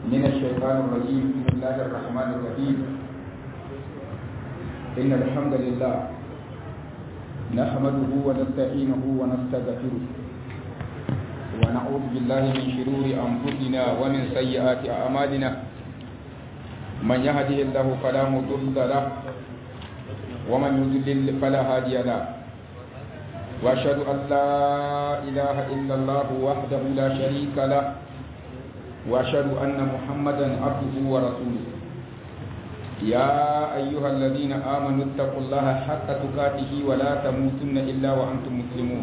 من الشيطان الرجيم بسم الله الرحمن الرحيم إن الحمد لله نحمده ونستعينه ونستغفره ونعوذ بالله من شرور أنفسنا ومن سيئات أعمالنا من يهده الله فلا مضل له ومن يضلل فلا هادي له واشهد ان لا اله الا الله وحده لا شريك له واشهد ان محمدا عبده ورسوله يا ايها الذين امنوا اتقوا الله حق تقاته ولا تموتن الا وانتم مسلمون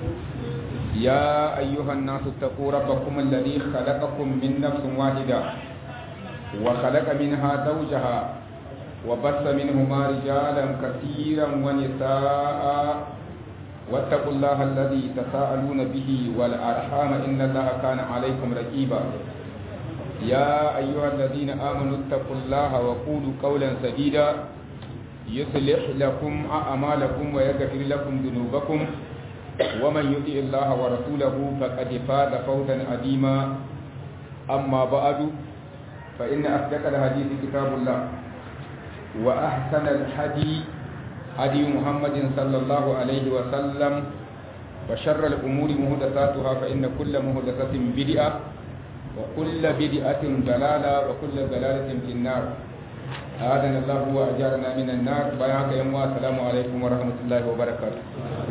يا ايها الناس اتقوا ربكم الذي خلقكم من نفس واحده وخلق منها زوجها وبث منهما رجالا كثيرا ونساء واتقوا الله الذي تساءلون به والأرحام إن الله كان عليكم رقيبا يا أيها الذين آمنوا اتقوا الله وقولوا قولا سديدا يصلح لكم أعمالكم ويغفر لكم ذنوبكم ومن يطع الله ورسوله فقد فاز فوزا عظيما أما بعد فإن أصدق الحديث كتاب الله وأحسن الحديث هدي محمد صلى الله عليه وسلم وشر الأمور مهدساتها فإن كل مهدسة بدعة وكل بدعة ضلالة وكل ضلالة في النار آذن الله وأجارنا من النار بياك يوم السلام عليكم ورحمة الله وبركاته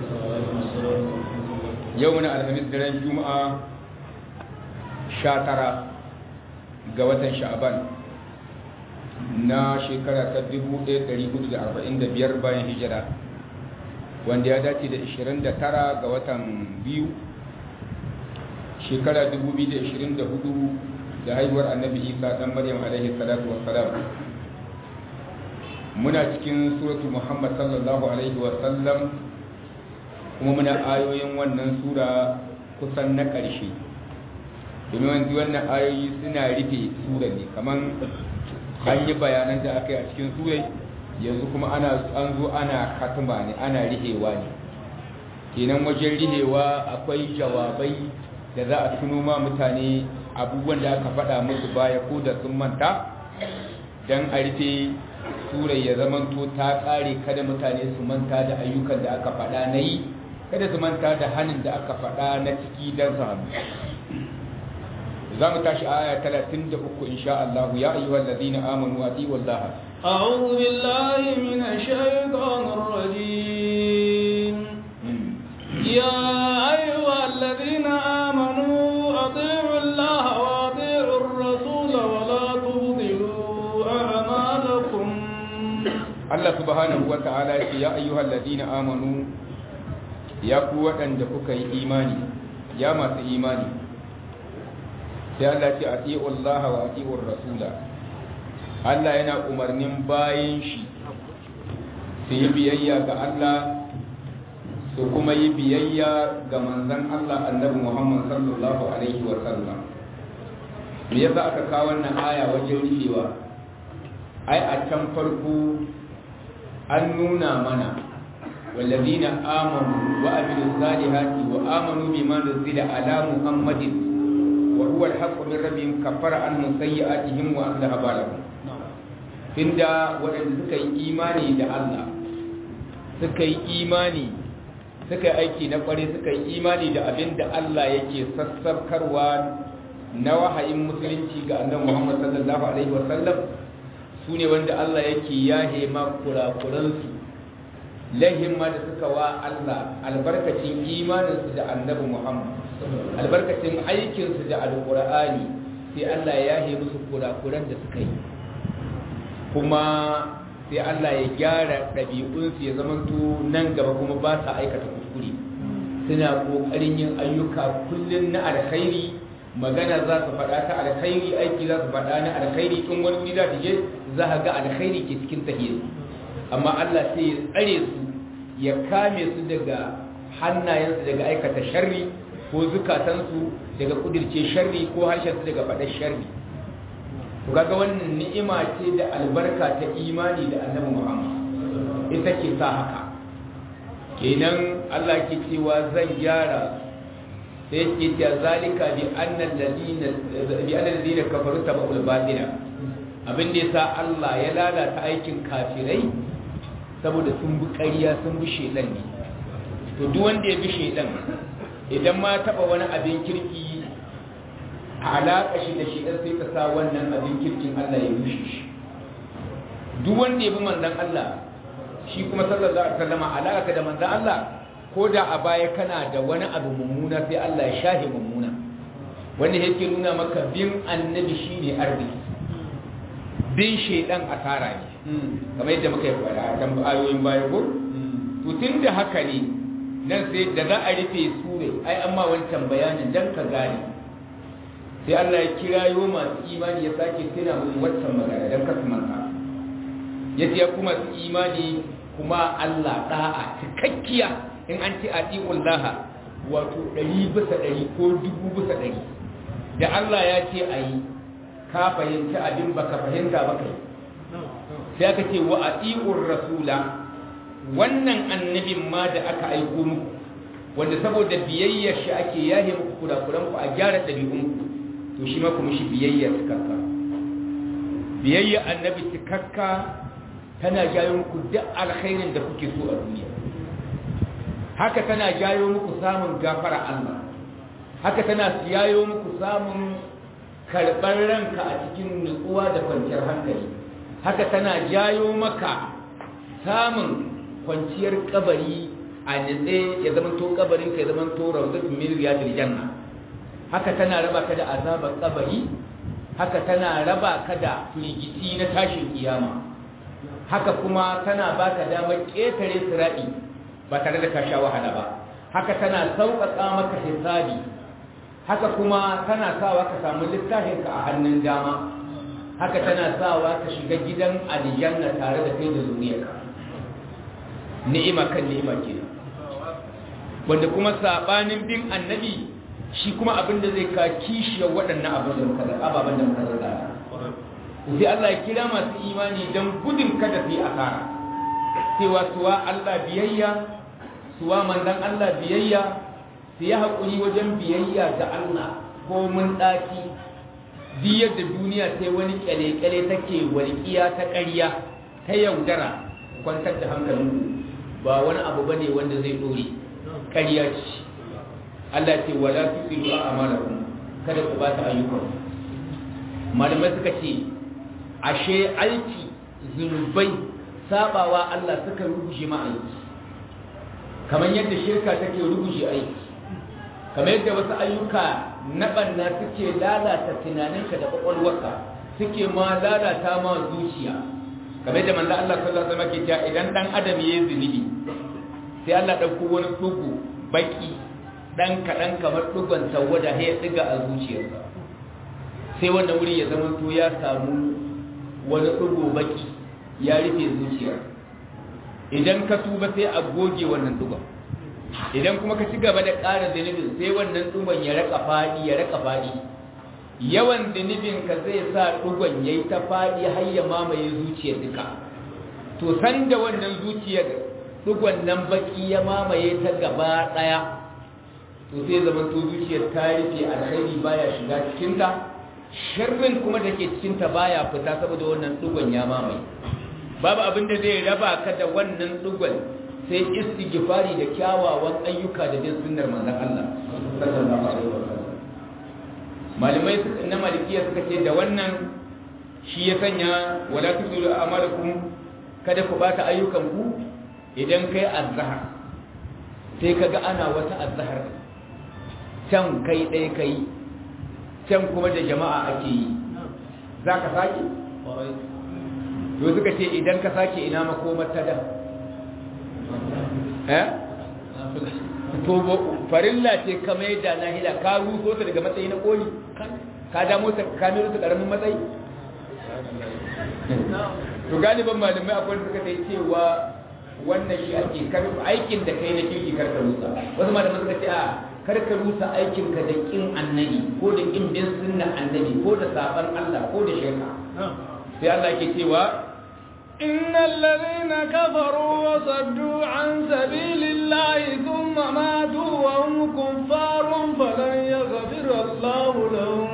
يومنا الخميس درين جمعة شاترة قوة شعبان na shekara ta 1445 bayan hijira wanda ya dace da 29 ga watan biyu shekara 2024 da haihuwar annabi isa dan maryam alaihi salatu wassalam muna cikin suratu muhammad sallallahu alaihi wasallam kuma muna ayoyin wannan sura kusan na ƙarshe domin wanzu wannan ayoyi suna rufe sura ne kamar an yi bayanan da aka yi a cikin surai yanzu kuma ana an zo ana katima ne ana rihewa ne kenan wajen rihewa akwai jawabai da za a tuno ma mutane abubuwan da aka faɗa musu baya ko da sun manta don a rufe surai ya zamanto ta ƙare kada mutane su manta da ayyukan da aka faɗa na yi kada su manta da hannun da aka faɗa na ciki don su hannu za mu tashi aya 33 insha Allah ya ayyuhal ladina amanu atiiu Allah أعوذ بالله من الشيطان الرجيم يا أيها الذين آمنوا أطيعوا الله وأطيعوا الرسول ولا تبطلوا أعمالكم Allah subhanahu wa ta'ala ya ayyuhal ladina amanu ya ku waɗanda kuka yi imani ya masu imani sai Allah ce ati'u Allah wa ati'u rasula Allah yana umarnin bayan shi su yi biyayya ga Allah su kuma yi biyayya ga manzon Allah annabi Muhammad sallallahu alaihi wa sallam me yasa aka kawo wannan aya wajen rufewa ai a can farko an nuna mana والذين آمنوا وعملوا الصالحات وآمنوا بما نزل على محمد وهو الحق من ربهم كفر عنهم سيئاتهم واصلح بالهم tunda waɗanda suka yi imani da Allah suka yi imani suka yi aiki na ƙware suka yi imani da abin da Allah yake sassarkarwa na wahayin musulunci ga annabi Muhammad sallallahu alaihi wasallam su ne wanda Allah yake yahe ma kurakuransu lahin ma da suka wa Allah albarkacin imaninsu da annabi Muhammad albarkacin aikinsu da alkur'ani sai Allah ya yi musu kurakuran da suka yi kuma sai Allah ya gyara ɗabi'unsu ya zamanto nan gaba kuma ba sa aikata kuskure suna ƙoƙarin yin ayyuka kullum na alkhairi magana za su faɗa ta alkhairi aiki za su faɗa na alkhairi in wani wuri za ta je za a ga alkhairi ke cikin tahiyar amma Allah sai ya tsare su ya kame su daga hannayensu daga aikata sharri ko zukatansu daga kudirce sharri ko harshensu daga faɗar sharri to kaga wannan ni'ima ce da albarka ta imani da annabi Muhammad ita ke sa haka kenan Allah ke cewa zan gyara sai yake cewa zalika bi annal ladina bi annal ladina kafaru tabul batila abin da yasa Allah ya lalata aikin kafirai saboda sun bi ƙarya sun bi shedan ne to duk wanda ya bi shedan idan ma taba wani abin kirki alaƙa shi da shedan sai ka sa wannan abin kirkin Allah ya rushe shi duk wanda ya bi manzon Allah shi kuma sallallahu alaihi wasallam alaƙa da manzon Allah ko da a baya kana da wani abu mummuna sai Allah ya shahe mummuna wanda yake nuna maka bin annabi shine arziki bin shaidan asara ne kamar yadda muka yi fara a kan ayoyin baya ko to tunda haka ne nan sai da za a rufe sure ai amma wancan bayanin dan ka gane sai Allah ya kirayo masu imani ya sake tuna musu wancan magana dan ka manta yace ya kuma su imani kuma Allah da'a cikakkiya in an ce ati'ullaha wato ɗari bisa ɗari ko dubu bisa ɗari da Allah ya ce a yi ka fahimci abin baka fahimta ba kai sai aka ce wa ati'ur rasula wannan annabin ma da aka aiko muku wanda saboda biyayyar shi ake yahe muku kurakuran ku a gyara ɗabi'un ku to shi ma kuma shi biyayya cikakka biyayya annabi cikakka tana jayo muku duk alkhairin da kuke so a duniya haka tana jayo muku samun gafara Allah haka tana jayo muku samun karɓar ranka a cikin nutsuwa da kwanciyar hankali haka tana jayo maka samun kwanciyar kabari a nitse ya zama to kabarin ka ya zama to rawdatun min riyadil janna haka tana raba ka da azabar kabari haka tana raba ka da firgiti na tashin kiyama haka kuma tana baka damar ƙetare sira'i ba tare da ka sha wahala ba haka tana sauƙaƙa maka hisabi haka kuma tana sawa ka samu littafinka a hannun dama haka tana sawa ka shiga gidan aljanna tare da kai da zuriyarka ni'ima kan ni'ima kenan wanda kuma sabanin bin annabi shi kuma abin da zai ka kishiyar waɗannan abin da muka ababen da muka zaga sai Allah ya kira masu imani don gudun kada su yi asara cewa suwa Allah biyayya suwa manzan Allah biyayya su yi haƙuri wajen biyayya ga Allah ko mun ɗaki biyar da duniya sai wani ƙyale-ƙyale take walƙiya ta ƙarya ta yaudara kwantar da hankalin ba wani abu bane wanda zai ɗore ƙarya ce Allah ce wala tusiru a amalakum kada ku ba ta ayyukan malamai suka ce ashe aiki zunubai sabawa Allah suka rubuce ma aiki kamar yadda shirka take rubuce aiki kamar yadda wasu ayyuka na banna suke lalata tunaninka da kwakwalwarka suke ma lalata ma zuciya kamar yadda manzo Allah sallallahu alaihi wasallam ke cewa idan dan adam yayi zunubi sai Allah dauko wani dugu baki dan kadan kamar dugon tawada ya diga a zuciyarsa sai wannan wuri ya zama to ya samu wani dugo baki ya rufe zuciya idan ka tuba sai a goge wannan dugon idan kuma ka ci gaba da ƙara zunubin sai wannan dugon ya raka faɗi ya raka faɗi yawan zunubin ka zai sa dugon ya yi ta faɗi har ya mamaye zuciyar duka to san da wannan zuciyar dugon nan baki ya mamaye ta gaba ɗaya to sai zaman to zuciyar ta rufe alkhairi baya shiga cikinta sharrin kuma da ke cikinta baya fita saboda wannan dugon ya mamaye babu abin da zai raba ka da wannan dugon sai istighfari da kyawawan ayyuka da bin sunnar manzon Allah sallallahu alaihi wasallam malamai na malikiya suka ce da wannan shi ya sanya wala tusiru amalakum kada ku bata ayyukan ku idan kai azhar sai kaga ana wata azhar can kai ɗaya kai can kuma da jama'a ake yi za ka sake? to suka ce idan ka sake ina makomar ta da eh? to farilla ce kama yadda na hila ka ruso ta daga matsayi na koli ka damo ta kamilu ta karamin matsayi to galiban malamai akwai suka ta cewa wannan shi ake aikin da kai na kirki karka rusa wasu malamai suka ce a karka rusa aikinka da kin annabi ko da kin bin sunnan annabi ko da saban Allah ko da shirka sai Allah ke cewa إن الذين كفروا وصدوا عن سبيل الله ثم ماتوا وهم كفار فلن يغفر الله لهم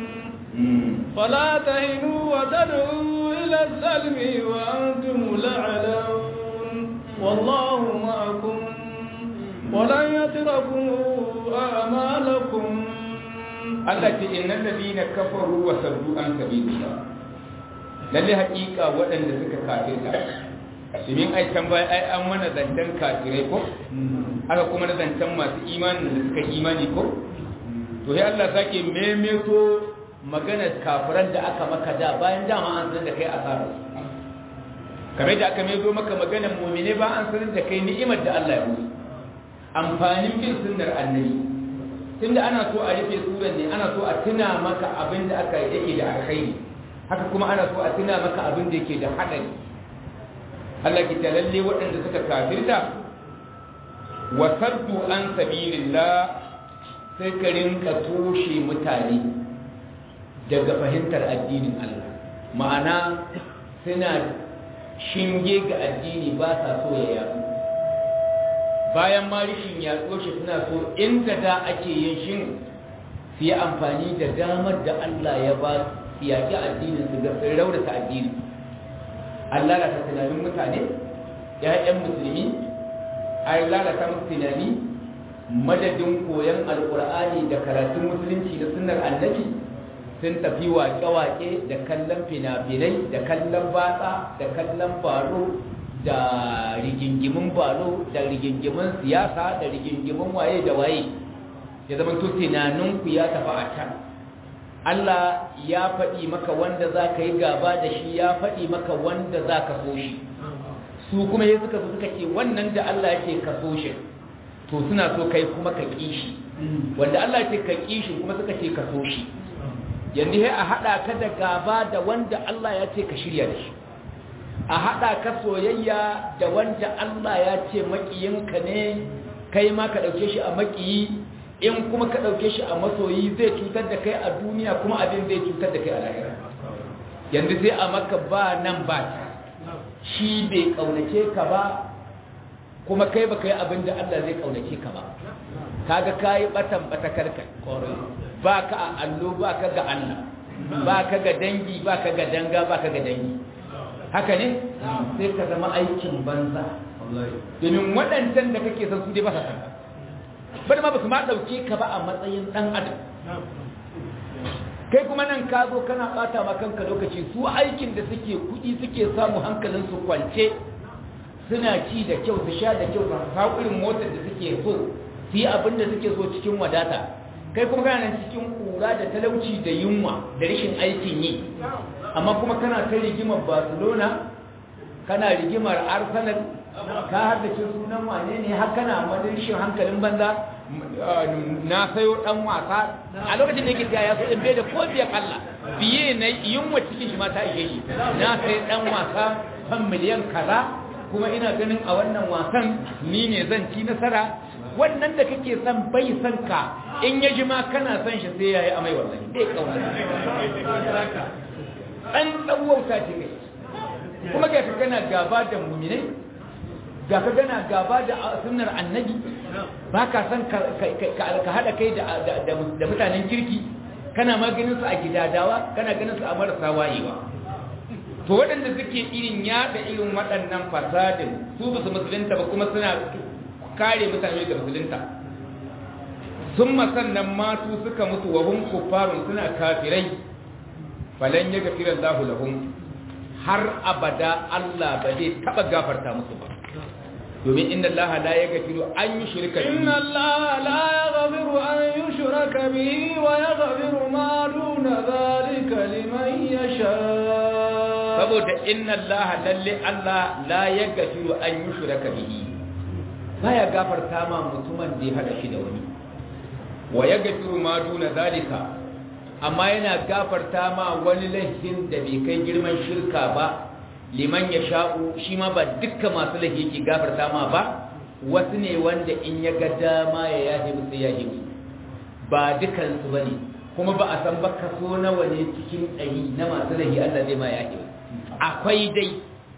فلا تهنوا وتدعوا إلى السلم وأنتم لعلون والله معكم ولن يتركم أعمالكم Allah ce innal ladina kafaru wa saddu an sabilillah lalle haƙiƙa waɗanda suka kafirta domin ai can baya ai an mana zancen kafirai ko aka kuma na zancen masu imanin da suka imani ko to sai Allah sake memeto maganar kafiran da aka maka da bayan dama an sanar da kai asara kamar da aka mezo maka maganar mu'mine ba an sanar da kai ni'imar da Allah ya musu amfanin bin sunnar annabi tunda ana so a rufe suran ne ana so a tuna maka abin da aka yake da alkhairi haka kuma ana so a tuna maka abin da yake da hadari Allah ki ta lalle waɗanda suka kafirta wa saddu an sabilillah sai ka rinka toshe mutane daga fahimtar addinin Allah ma'ana suna shinge ga addini ba sa so ya yaɗu bayan ma rishin yaɗo shi suna so inda da ake yin shin su yi amfani da damar da Allah ya ba su yaƙi addinin su ga sun raunata addini an lalata tunanin mutane ‘ya'yan musulmi an lalata musu tunani madadin koyon alƙur'ani da karatun musulunci da sunnar annabi sun tafi waƙe-waƙe da kallon fina-finai da kallon batsa da kallon baro da rigingimin balo da rigingimin siyasa da rigingimin waye da waye ya zama to tunaninku ya tafi a can Allah ya faɗi maka wanda za ka yi gaba da shi ya faɗi maka wanda za ka so shi su kuma ya suka so suka ce wannan da Allah ya ce ka so shi to suna so kai kuma ka ƙi shi wanda Allah ya ce ka ƙi shi kuma suka ce ka so shi yanzu sai a haɗa ka da gaba da wanda Allah ya ce ka shirya da shi a haɗa ka soyayya da wanda Allah ya ce maƙiyinka ne kai ma ka ɗauke shi a maƙiyi in kuma ka ɗauke shi a masoyi zai cutar da kai a duniya kuma abin zai cutar da kai a lahira yanzu sai a maka ba nan ba ta shi bai ƙaunace ka ba kuma kai ba ka yi abin da Allah zai ƙaunace ka ba kaga ka yi ɓatan ɓatakar ka ba ka a allo ba ka ga Allah ba ka ga dangi ba ka ga danga ba ka ga dangi haka ne sai ka zama aikin banza domin waɗancan da kake san su dai ba sa san bari ma ba su ma ɗauke ka ba a matsayin ɗan adam kai kuma nan ka zo kana ɓata ma kanka lokaci su aikin da suke kuɗi suke samu hankalin su kwance suna ci da kyau su sha da kyau su hau irin motar da suke so su yi abin da suke so cikin wadata kai kuma kana nan cikin kura da talauci da yunwa da rashin aikin yi amma kuma kana ta rigimar barcelona kana rigimar arsenal ka haddace sunan wane ne har kana madarishin hankalin banza na sayo dan wasa a lokacin da yake ya so in bai da ko biya kalla biye na yunwa cikin shi ma ta ishe shi na sayi dan wasa kan miliyan kaza kuma ina ganin a wannan wasan ni ne zan ci nasara wannan da kake son bai son ka in ya ji ma kana son shi sai yayi amai wallahi dai kauna an tsawauta ce kai kuma ga kana gaba da mu'minai ga ka gana gaba da sunnar annabi ba ka san ka haɗa kai da mutanen kirki kana maganin su a gidadawa kana ganin su a marasa wayewa to waɗanda suke irin yaɗa irin waɗannan fasadin su ba su musulunta ba kuma suna kare mutane da musulunta sun masannan matu suka mutu wa hun kuffarun suna kafirai falan ya gafira Allah lahum har abada Allah ba zai taɓa gafarta musu ba domin inna Allah la yaghfiru an yushrika bihi inna Allah la yaghfiru an yushraka bihi wa yaghfiru ma duna dhalika liman yasha saboda inna Allah lalle Allah la yaghfiru an yushraka bihi baya gafarta ma mutumin da ya hada shi da wani wa yaghfiru ma duna dhalika amma yana gafarta ma wani laifin da bai kai girman shirka ba liman ya sha'u shi ma ba dukkan masu laifi yake gafarta ma ba wasu ne wanda in ya ga dama ya yahe musu ya yahe ba dukansu ba ne kuma ba a san ba kaso nawa ne cikin ɗari na masu laifi Allah zai ma yahe akwai dai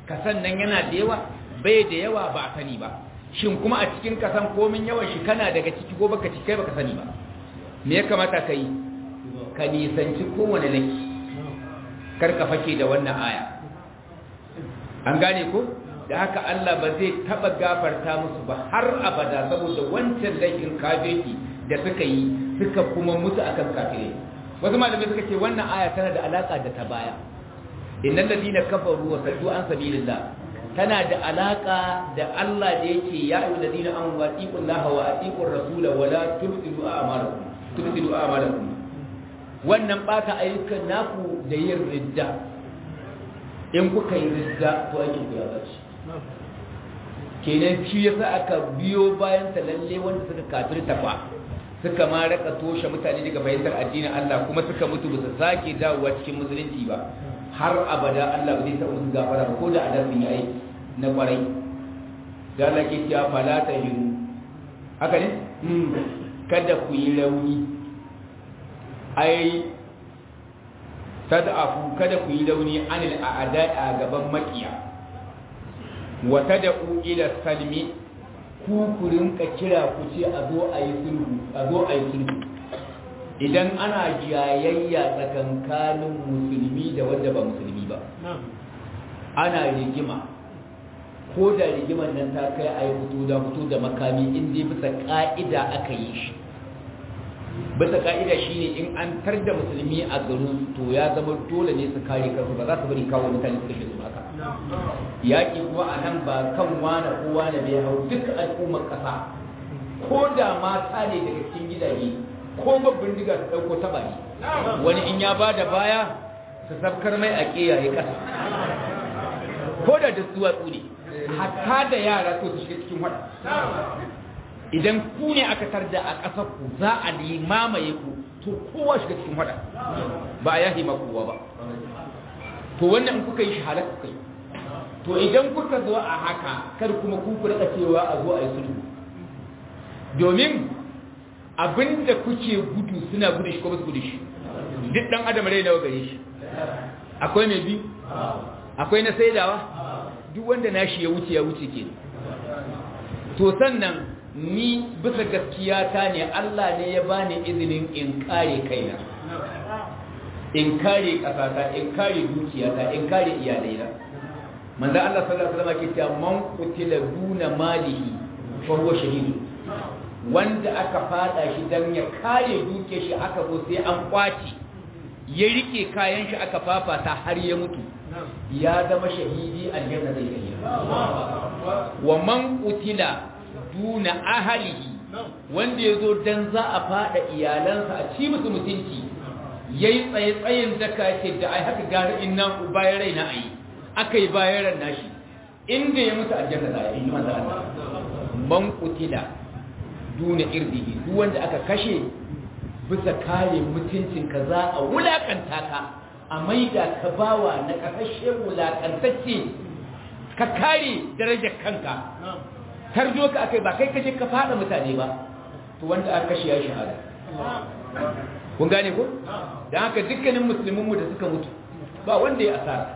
kasan nan yana da yawa bai da yawa ba a sani ba shin kuma a cikin kasan komin yawan shi kana daga ciki ko baka ciki kai baka sani ba me ya kamata ka yi ka nisanci kowane laki kar ka fake da wannan aya an gane ko da haka Allah ba zai taba gafarta musu ba har abada saboda wancan laifin kafirki da suka yi suka kuma mutu akan kafire wasu malamai suka ce wannan aya tana da alaka da ta baya innal ladina kafaru wa saddu an sabilillah tana da alaka da Allah da yake ya ayyuhal ladina amanu atiqullaha wa atiqur rasula wa la tubtilu a'malakum tubtilu a'malakum wannan bata ayyukan naku da yin ridda in kuka yi ridda to aikin ku ya bace kenan shi yasa aka biyo bayan ta lalle wanda suka kafirta fa suka ma raka toshe mutane daga fahimtar addinin Allah kuma suka mutu ba su sake dawowa cikin musulunci ba har abada Allah ba zai taɓa musu gafara ba ko da adam sun yi aiki na kwarai da Allah ke cewa fala ta hiru haka ne kada ku yi rauni ai tad'afu kada ku yi rauni anil a'da a gaban makiya wa tad'u ila salmi ku ku rinka kira ku ce a zo a yi sulhu a zo a yi sulhu idan ana jayayya tsakankanin musulmi da wanda ba musulmi ba ana rigima ko da rigiman nan ta kai a yi fito da fito da makami in dai bisa ka'ida aka yi shi bisa ka'ida shine in an tar da musulmi a garin to ya zama dole ne su kare kansu ba za su bari kawo mutane su kashe su haka yaƙi kuma a nan ba kan wane ko wane bai hau duk al'ummar ƙasa ko da mata ne daga cikin gidaje ko babban diga su ɗauko taba ne wani in ya ba da baya su sabkar mai a ƙiyaye ƙasa ko da da duwatsu ne hatta da yara to su shiga cikin wada idan ku ne aka tarda a ƙasar ku za a mamaye ku to kowa shiga cikin wada ba a yahi kowa ba to wannan in kuka yi shi halaka kai to idan kuka zo a haka kar kuma ku ku rika cewa a zo a yi sulhu domin abinda kuke gudu suna gudu shi ko ba su gudu shi duk dan adam rai nawa gare shi akwai mai bi akwai na saidawa duk wanda nashi ya wuce ya wuce ke to sannan ni bisa gaskiya ta ne Allah ne ya bani izinin in kare kaina in kare kasata in kare dukiyata in kare iyalaina manzo Allah sallallahu alaihi wasallam ke cewa man qutila duna malihi fa huwa shahid wanda aka fada shi dan ya kare duke shi aka zo sai an kwaci ya rike kayan shi aka fafata har ya mutu ya zama shahidi aljanna zai yi wa man qutila duna ahlihi wanda yazo dan za a fada iyalansa a ci musu mutunci yayi tsaye tsayin zaka yake da ai haka gari inna bayan raina ayi akai bayan ran nashi inda ya mutu aljanna za a yi manzo Allah man qutila duna irdihi duk wanda aka kashe bisa kare mutuncin ka za a wulakanta ka a maida ka bawa na kasashe wulakantacce ka kare darajar kanka tarjo ka akai ba kai kaje ka fada mutane ba to wanda aka kashe ya shahada kun gane ko dan haka dukkanin musulmin mu da suka mutu ba wanda ya asara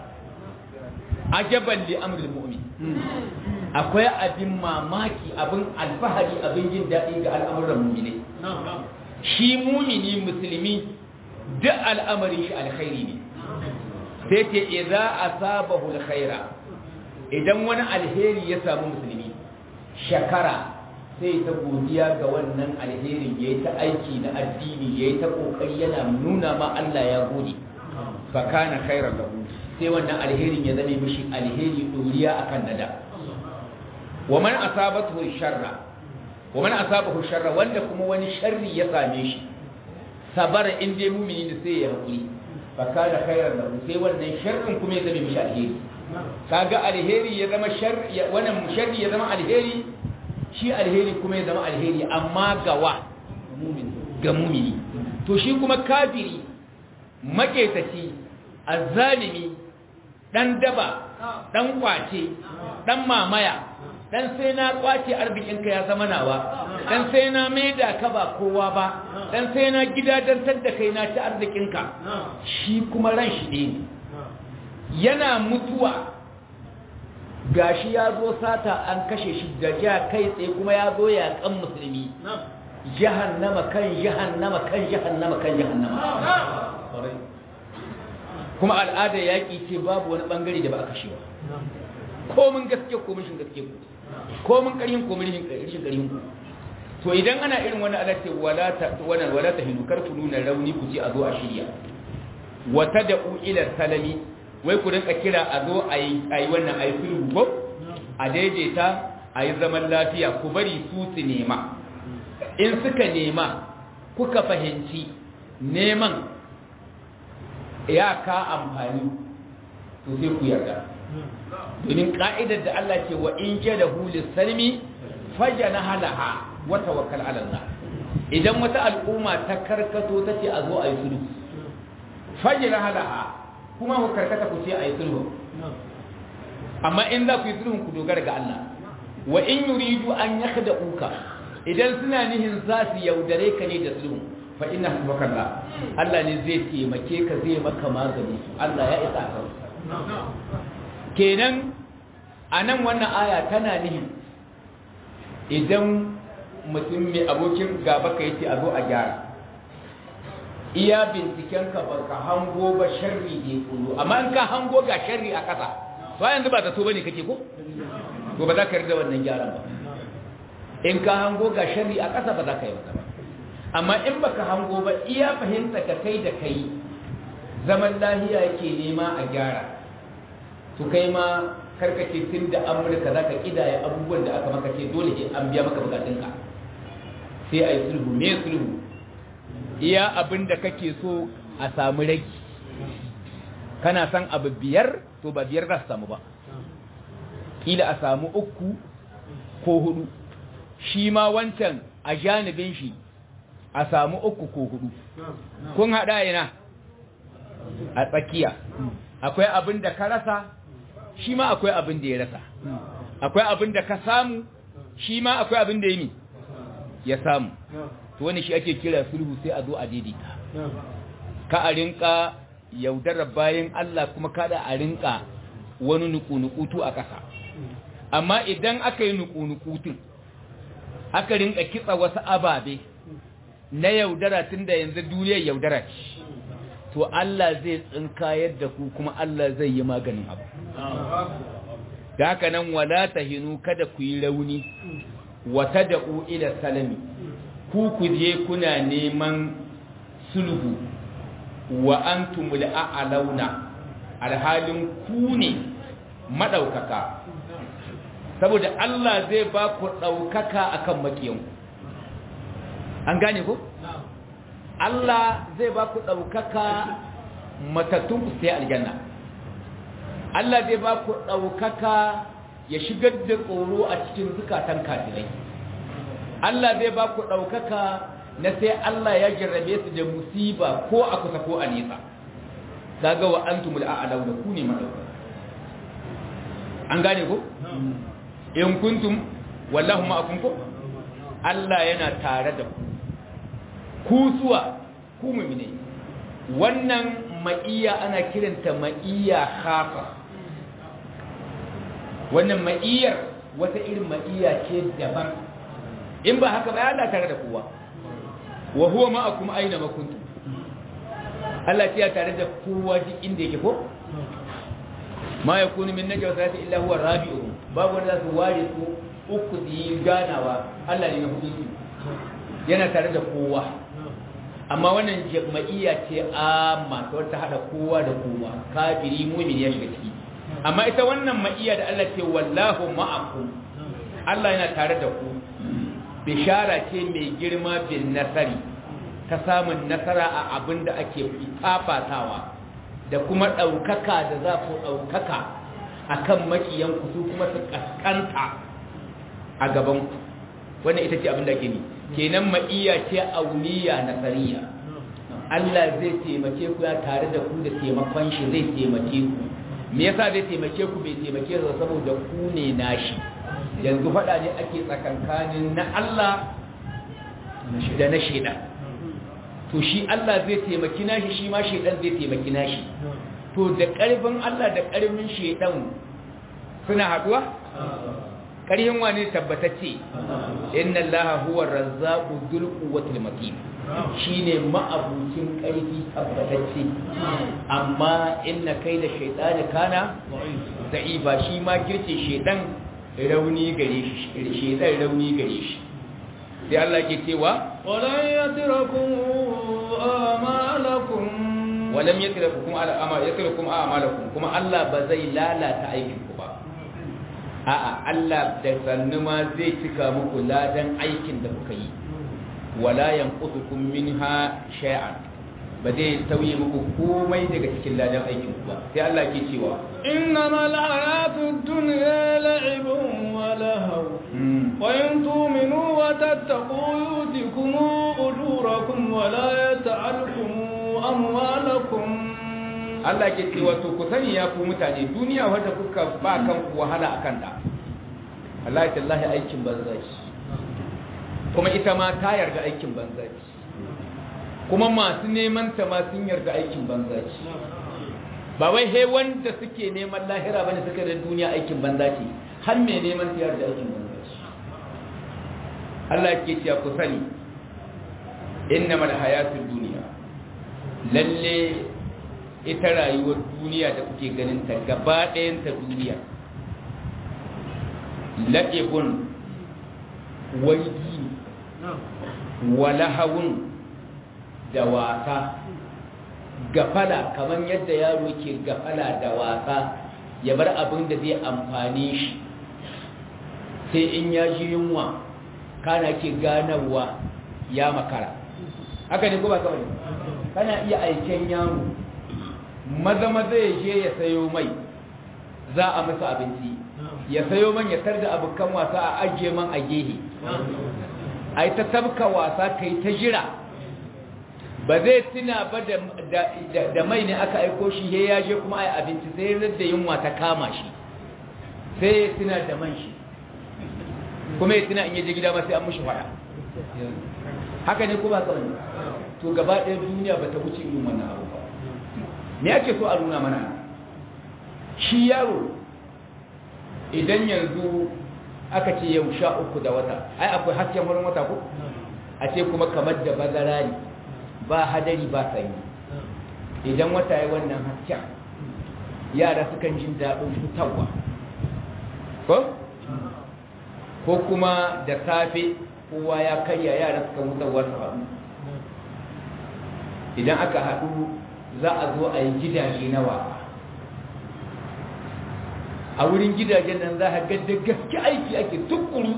ajaban li amril mu'min akwai abin mamaki abin alfahari abin jin daɗi ga al'amuran mumini shi mumini musulmi duk al'amarin shi alkhairi ne sai ce idza asabahu alkhaira idan wani alheri ya samu musulmi shakara sai ta godiya ga wannan alherin yayi ta aiki na addini yayi ta kokari yana nuna ma Allah ya gode fa kana khairan lahu sai wannan alherin ya zame mishi alheri doriya akan nada wa man asabatu sharra wa man asabahu sharra wanda kuma wani sharri ya same shi sabara in dai mumini ne sai ya hakuri fa kana khairan lahu sai wannan sharrin kuma ya zame mishi alheri kaga alheri ya zama sharri wannan sharri ya zama alheri shi alheri kuma ya zama alheri amma gawa mumini ga mumini to shi kuma kafiri maketaci azzalimi dan daba dan kwace dan mamaya dan sai na kwace arzikinka ya zama nawa dan sai na maida ka ba kowa ba dan sai na gidadantar da kai na ci arzikinka shi kuma ran shi ne yana mutuwa gashi ya zo sata an kashe shi da ja kai tsaye kuma ya zo ya kan musulmi jahannama kan jahannama kan jahannama kan jahannama kuma al'ada yaƙi ce babu wani bangare da ba a kashe ba komin gaske komin shin gaske ku komin ƙarhin komin rishin ƙarhin ku to idan ana irin wani alace wala ta wannan wala ta hindu kar ku nuna rauni ku ce a zo a shirya wata da ila salami wai ku rinka kira a zo a yi wannan a yi sulhu ko a daidaita a yi zaman lafiya ku bari su su nema in suka nema kuka fahimci neman ya ka amfani to sai ku yarda domin ka'idar da Allah ce wa in jada hulis salmi fajana halaha wa tawakkal ala Allah idan wata al'umma ta karkato ta ce a zo a yi sulhu fajana halaha kuma ku karkata ku ce a yi sulhu amma in za ku yi sulhun ku dogara ga Allah wa in yuridu an yakhda'uka idan suna nihin za su yaudare ka ne da sulhu fa inna hasbakallah Allah ne zai taimake ka zai maka magani Allah ya isa ka kenan anan wannan aya tana nihin idan mutum mai abokin gaba ka yace a zo a gyara iya binciken ka ba ka hango ba sharri ne kulu amma in ka hango ga sharri a kasa to yanzu ba ta so bane kake ko to ba za ka rida wannan gyaran ba in ka hango ga sharri a kasa ba za ka yi ba amma in baka hango ba iya fahimta ka kai da kai zaman lahiya yake nema a gyara to kai ma karkace tun da amurka za ka kidaya abubuwan da aka maka ce dole an biya maka bukatunka sai a yi sulhu me sulhu iya abin da kake so a samu ragi kana san abu biyar to ba biyar za su samu ba kila a samu uku ko hudu shi ma wancan a janibin shi a samu uku ko hudu kun haɗa yana a tsakiya akwai abin da ka rasa shi ma akwai abin da ya rasa akwai abin da ka samu shi ma akwai abin da ya mi ya samu to wani shi ake kira sulhu sai a zo a daidaita ka a rinka yaudarar bayan Allah kuma kada a rinka wani nuku-nukutu a ƙasa amma idan aka yi nuku-nukutun aka rinka kitsa wasu ababe na yaudara tun da yanzu duniyar yaudara ce to Allah zai tsinkayar da ku kuma Allah zai yi maganin abu da haka nan wala tahinu kada ku yi rauni wata da'u ila salami ku ku je kuna neman sulhu wa antumul a'launa alhalin ku ne madaukaka saboda Allah zai ba ku daukaka akan makiyanku an gane ku Allah zai ba ku ɗaukaka matattun ku sai aljanna Allah zai ba ku ɗaukaka ya shigar da tsoro a cikin zukatan kafirai Allah zai ba ku ɗaukaka na sai Allah ya jarrabe su da musiba ko a kusa ko a nesa kaga wa antumul a'law da ku ne madaukaka an gane ku in kuntum wallahu ma'akum ku Allah yana tare da ku ku zuwa ku mumine wannan ma'iya ana kiranta ma'iya khafa wannan ma'iyar wata irin ma'iya ce daban in ba haka ba Allah tare da kowa wa huwa ma'akum aina ma kuntum Allah ya tare da kowa duk inda yake ko ma yakunu min najwa salati illa huwa rabi'uhum babu wanda su ware su uku yi ganawa Allah ne na hudu yana tare da kowa amma wannan jama'iyya ce amma ta wata hada kowa da kowa kafiri mu'min ya shiga ciki amma ita wannan ma'iyya da Allah ce wallahu ma'akum Allah yana tare da ku bishara ce mai girma bin nasari ta samun nasara a abin da ake fafatawa da kuma ɗaukaka da za ku ɗaukaka a kan makiyanku su kuma su ƙasƙanta a gabanku wannan ita ce abin da ke ni kenan ma'iyya ce auliya nasariya Allah zai taimake ku ya tare da ku da taimakon shi zai taimake ku me yasa zai taimake ku bai taimake ku saboda ku ne nashi yanzu faɗa ne ake tsakankanin na Allah da na shaidan to shi Allah zai taimaki nashi shi ma shaidan zai taimaki nashi to da ƙarfin Allah da ƙarfin shaidan suna haduwa ƙarhin wane tabbatacce inna allaha huwa razzaqu dhul quwwatil matin shine ma'abucin ƙarfi tabbatacce amma inna kaida shaytani kana da'iba shi ma kirce shaydan rauni gare shi shaydan rauni gare shi sai Allah ke cewa ولن يتركم آمالكم walam yatrakum ala ama yatrakum a'malakum kuma Allah ba zai lalata aikin ku ba a'a Allah da sannu ma zai cika muku ladan aikin da kuka yi wala yanqutukum minha shay'an ba zai tauye muku komai daga cikin ladan aikin ku ba sai Allah ke cewa إنما الحياة الدنيا لعب ولهو وإن تؤمنوا وتتقوا يؤتكم أجوركم ولا يتعلكم أموالكم Allah ke cewa to ku sani ya ku mutane duniya wadda kuka ba kan ku wahala akan ta Allah tallahi aikin banza ce kuma ita ma ta yarda aikin banza ce kuma masu neman ta ma sun yarda aikin banza ce ba wai he wanda suke neman lahira bane suka da duniya aikin banza ce har me neman ta yarda aikin banza ce Allah ke cewa ku sani innamal hayatud dunya lalle ita rayuwar duniya da kuke ganin ta gaba ɗayan ta duniya la'ibun waigi walahawun da wasa gafala kamar yadda yaro ke gafala da wasa ya bar abin da zai amfani shi sai in ya ji yunwa kana ke ganarwa ya makara haka ne ko ba kawai kana iya aiken yaro maza maza ya je ya sayo mai za a masa abinci ya sayo man ya tar da abokan wasa a ajiye man a gehe a yi ta tabka wasa ka yi ta jira ba zai tuna ba da mai ne aka aiko shi ya yaje kuma a yi abinci sai da yunwa ta kama shi sai ya tuna da man shi kuma ya tuna in yaje gida ma sai an mushi fada haka ne kuma kawai to gaba ɗaya duniya ba ta wuce irin wannan abu ba me ake so a nuna mana shi yaro idan yanzu aka ce yau sha uku da wata ai akwai hasken wurin wata ko a ce kuma kamar da bazara ne ba hadari ba sanyi idan wata ya wannan hasken yara sukan jin daɗin fitarwa ko ko kuma da safe kowa ya karya yara suka wutarwa su haɗu idan aka haɗu za a zo a yi gidaje na wasa a wurin gidajen nan za a ga da gaske aiki ake tukuru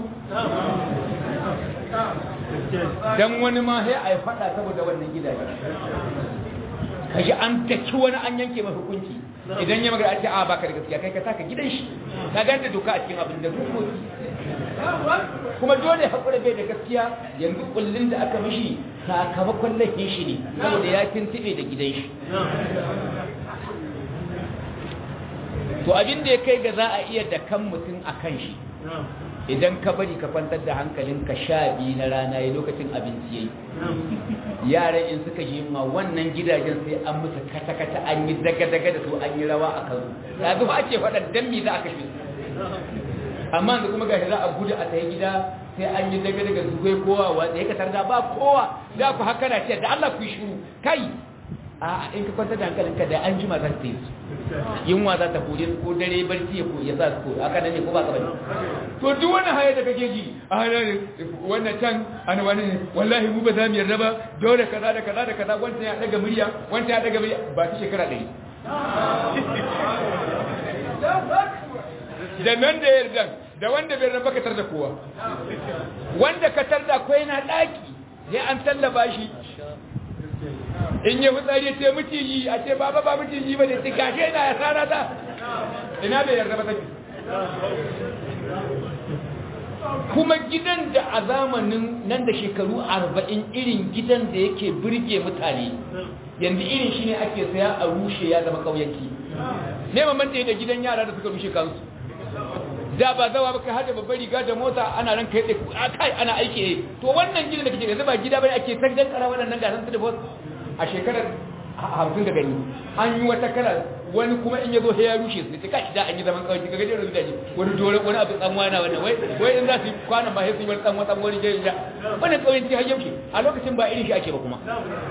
don wani ma sai a yi fada saboda wannan gidaje kashi an taki wani an yanke mai hukunci idan ya magana ake a baka da gaskiya kai ka taka gidan shi ka ganta doka a cikin abin da dokoki kuma dole haƙura bai da gaskiya yanzu kullum da aka mishi sakamakon laifin shi ne saboda ya tuntube da gidan shi to abin da ya kai ga za a iya da kan mutum a kan shi idan ka bari ka kwantar da hankalinka sha biyu na rana ya lokacin abinci yayi yaran in suka yi ma wannan gidajen sai an musu kata-kata an yi daga-daga da su an yi rawa a kansu ya zuwa ake faɗa dan me za a kashe su amma da kuma gashi za a gudu a tayi gida sai an yi daga-daga su kai kowa wanda ya katar da ba kowa za ku haka na ce da Allah ku yi shuru kai a in ka kwantar da hankalinka da an jima za ta yi su yunwa za ta kore ko dare barci ya ko ya sa su ko aka nan ne ko ba ka bane to duk wani haya da kake ji a hana wannan can an wani ne wallahi mu ba za mu yarda ba dole kaza da kaza da kaza wanda ya daga murya wanda ya daga murya ba ta shekara ɗari da nan da yarda da wanda bai raba ka tar da kowa wanda ka tar da akwai na daki sai an tallaba shi in yi fitsari ce miciji a ce baba ba miciji ba ne tikashe na ya sana ta ina bai yarda ba take kuma gidan da a zamanin nan da shekaru arba'in irin gidan da yake birge mutane yanzu irin shi ne ake saya a rushe ya zama kauyanki ne mamanta da gidan yara da suka rushe kansu da ba zawa ba kai hada babbar riga da mota ana ran kai tsaye kai ana aiki to wannan gidan da kake yanzu ba gida bane ake san dan kara wannan gasan su da boss a shekarar hamsin da gani an yi wata kala wani kuma in ya zo ya rushe su ta kashi da an yi zaman kawai kaga jin rubuta wani dole wani abu tsanwa na wannan wai wai in za su yi kwana ba sai su yi wani tsanwa tsanwa ne jin wannan kawai ci har yauke a lokacin ba irin shi ake ba kuma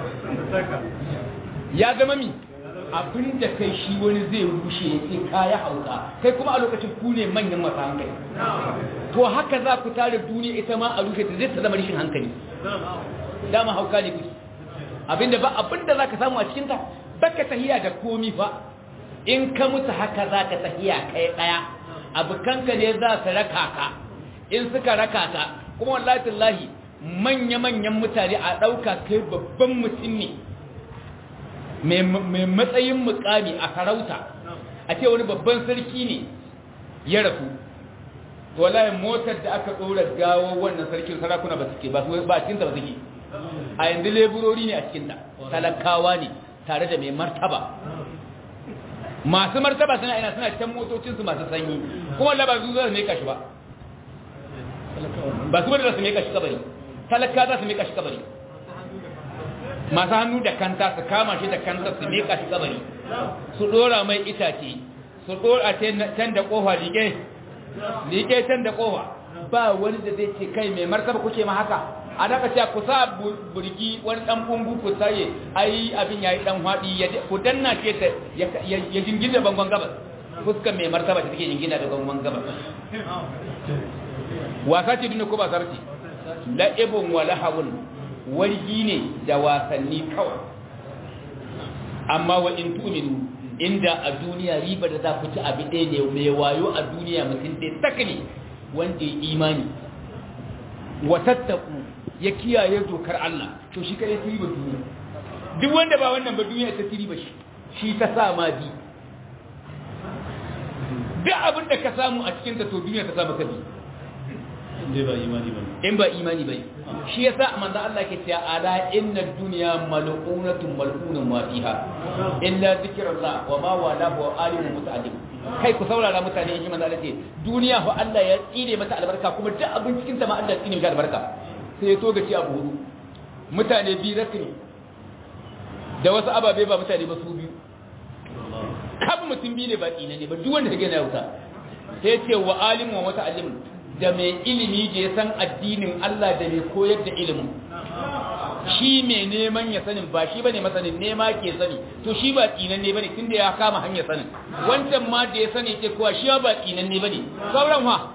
ya zama mi abin da kai shi wani zai rushe ya ce kaya hauka kai kuma a lokacin ku ne manyan masu hankali to haka za ku tare duniya ita ma a rushe ta zai ta zama rashin hankali dama hauka ne kuke abinda ba abinda za ka samu a cikinta baka tahiya da komi fa in ka mutu haka za ka tahiya kai daya abokanka ne za su raka ka in suka raka ka kuma wallahi tallahi manya-manyan mutane a ɗauka kai babban mutum ne mai matsayin mukami a sarauta a ce wani babban sarki ne ya rasu to wallahi motar da aka ɗora gawo wannan sarkin sarakuna ba suke ba ba cikinta ba suke a yanzu leburori ne a cikinta talakawa ne tare da mai martaba masu martaba suna ina suna can motocinsu masu sanyi kuma Allah ba su za su meka shi ba ba su bada za su meka shi kabari talaka za su meka shi kabari masu hannu da kanta su kama shi da kanta su meka shi kabari su dora mai itace su dora can da kofa liƙe liƙe can da kofa ba wani da zai ce kai mai martaba kuke ma haka a daga cewa ku sa burgi wani dan bungu ku saye ai abin yayi dan hadi ku danna ce ta ya jingina bangon gabas fuskar mai martaba ta take jingina da bangon gabas wasa ce duniya ko ba sarki la'ibun wa lahawun wargi ne da wasanni kawai amma wa in tuminu inda a duniya riba da za ku ci abi ɗaya ne mai wayo a duniya mutum ɗaya sakani wanda ya imani wa tattaku ya kiyaye dokar Allah to shi kare tiri ba duniya duk wanda ba wannan ba duniya ta tiri ba shi shi ta sa ma bi duk abin da ka samu a cikin ta to duniya ta sa maka bi in ba imani ba in ba imani bai shi yasa manzo Allah ke cewa ala inna dunya mal'unatun mal'unun ma fiha illa zikrullah wa ma wala wa alimun muta'allim kai ku saurara mutane in manzo Allah ce duniya fa Allah ya tsire mata albarka kuma duk abin cikin ta ma Allah ya tsire mata albarka sai ya toga ci abu hudu mutane biyu rasu ne da wasu ababe ba mutane ba su biyu kafin mutum biyu ne ba tsina ne ba duk wanda take na yauta sai ce wa alimu wa wata alimu da mai ilimi da ya san addinin Allah da mai koyar da ilimin shi mai neman ya sanin ba shi bane masanin nema ke sani to shi ba tsinan ne bane tunda ya kama hanyar sanin wancan ma da ya sani ce kowa shi ba tsinan ne bane sauran wa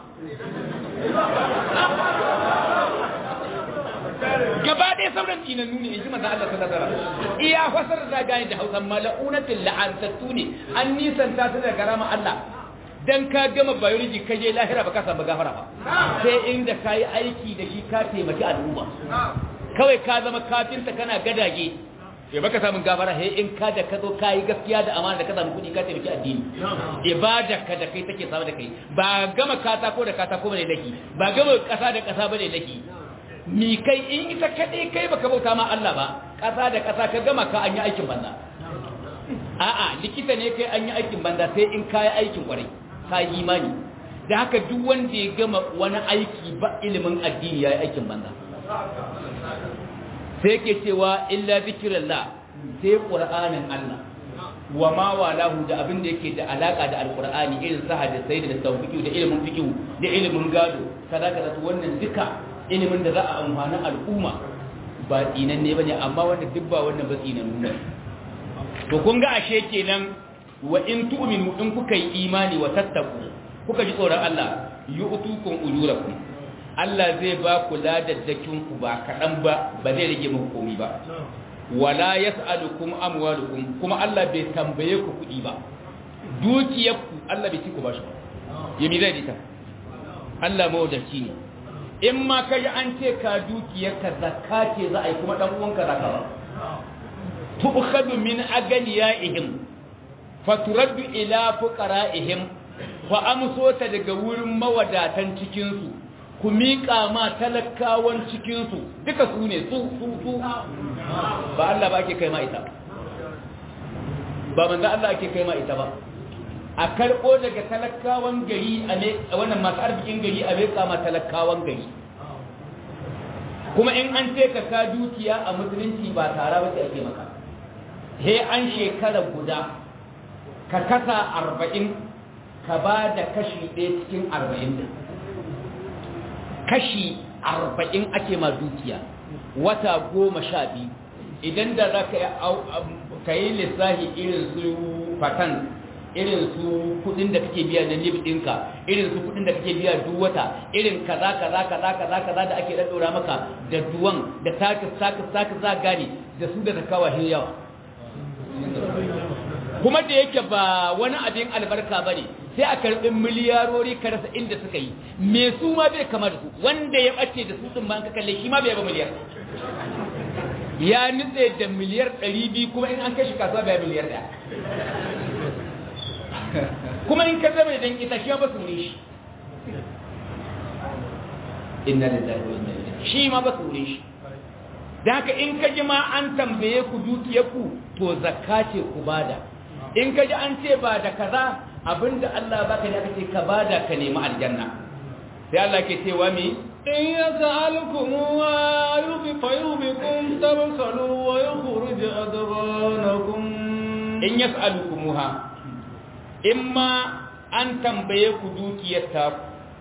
gaba ɗaya sauran tinannu ne in ji manzan Allah sallallahu alaihi wasallam iya fasar da gani da Hausa mala'unatul la'antattu ne an nisanta su da garama Allah dan ka gama biology ka je lahira ba ka samu gafara ba sai inda ka yi aiki da shi ka taimaki al'umma kawai ka zama kafinta kana gadage ya baka samun gafara he in ka da ka zo ka yi gaskiya da amana da ka samu kuɗi ka taimaki addini ibada ka da kai take samu da kai ba gama katako da katako bane laki ba gama ƙasa da ƙasa bane laki mi kai in ita kaɗai kai baka bauta ma Allah ba ƙasa da ƙasa ka gama ka an yi aikin banza a'a likita ne kai an yi aikin banza sai in ka yi aikin kwarai ka yi imani da haka duk wanda ya gama wani aiki ba ilimin addini ya yi aikin banza sai ke cewa illa zikirallah sai ƙur'anin Allah wa ma walahu da abin da yake da alaka da alqur'ani irin sa hadisai da tawfiqi da ilimin fiqh da ilimin gado kaza kaza to wannan duka ilimin da za a amfani al'umma ba tsinan ne bane amma wanda duk ba wannan ba tsinan nuna to kun ga ashe kenan wa in tu'minu in kuka yi imani wa tattaku kuka ji tsoron Allah yu'tukum ujurakum Allah zai ba ku ladaddakin ku ba kadan ba ba zai rage muku komai ba wala yas'alukum amwalukum kuma Allah bai tambaye ku kudi ba dukiyarku Allah bai ci ku bashi ba yami zai dita Allah mawadaci ne in ma kai an ce ka dukiyarka zakka ce za a yi kuma dan uwanka zakka ba tu'khadhu min aganiyaihim faturaddu ila fuqara'ihim fa amso ta daga wurin mawadatan cikin su ku miƙa ma talakawan cikin su duka su ne su su su ba Allah ba ake kai ma ita ba manzo Allah ake kai ma ita ba a karɓo daga talakawan gari a wannan masu arzikin gari a miƙa ma talakawan gari kuma in an ce ka ka dukiya a musulunci ba tara ba ce ake maka he an shekara guda ka kasa arba'in ka ba da kashi ɗaya cikin arba'in da kashi arba'in ake ma dukiya wata goma sha biyu idan da za ka yi lissahi irin su fatan irin su kudin da kake biya na lib ɗinka irin su kudin da kake biya duk wata irin kaza kaza kaza kaza kaza da ake daddora maka da duwan da takis takis takis za gane da su da takawa hin yawa kuma da yake ba wani abin albarka ba ne sai a karɓi miliyarori ka rasa inda suka yi me su ma bai kama da su wanda ya ɓace da su ɗin ma ka kalle shi ma bai ba miliyar ya nutse da miliyar ɗari biyu kuma in an kashi kasuwa bai miliyar ɗaya kuma in ka zama idan ita shi ba su wuri shi inna lillahi wa inna ilaihi shi ma ba su wuri shi da haka in ka ji ma an tambaye ku dukiyarku to zakka ce ku bada in ka ji an ce ba da kaza abinda Allah baka ne aka ce ka bada ka nemi aljanna sai Allah ke cewa mi in yas'alukum wa yubi fayubikum tabsalu wa yukhrij adghanakum in yas'alukumuha imma an tambaye ku dukiyar ta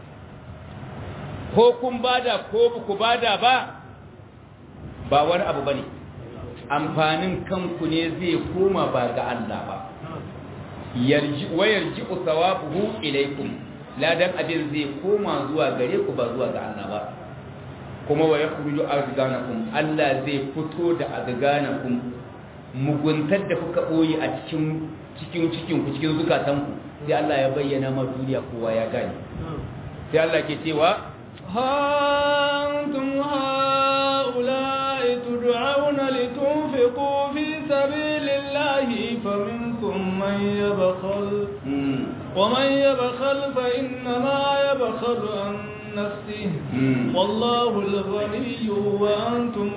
ko kun bada ko ku bada ba ba wani abu bane amfanin kanku ne zai koma ba ga Allah ba yarji wa yarji thawabuhu ilaykum ladan abin zai koma zuwa gare ku ba zuwa ga Allah ba kuma wa yakhruju azganakum Allah zai fito da azganakum muguntar da kuka boye a cikin cikin cikin ku cikin zukatanku sai Allah ya bayyana ma duniya kowa ya gane sai Allah ke cewa هانتم هؤلاء تدعون لتنفقوا في سبيل الله فمنكم من يبخل ومن يبخل فإنما يبخل عن نفسه والله الغني وأنتم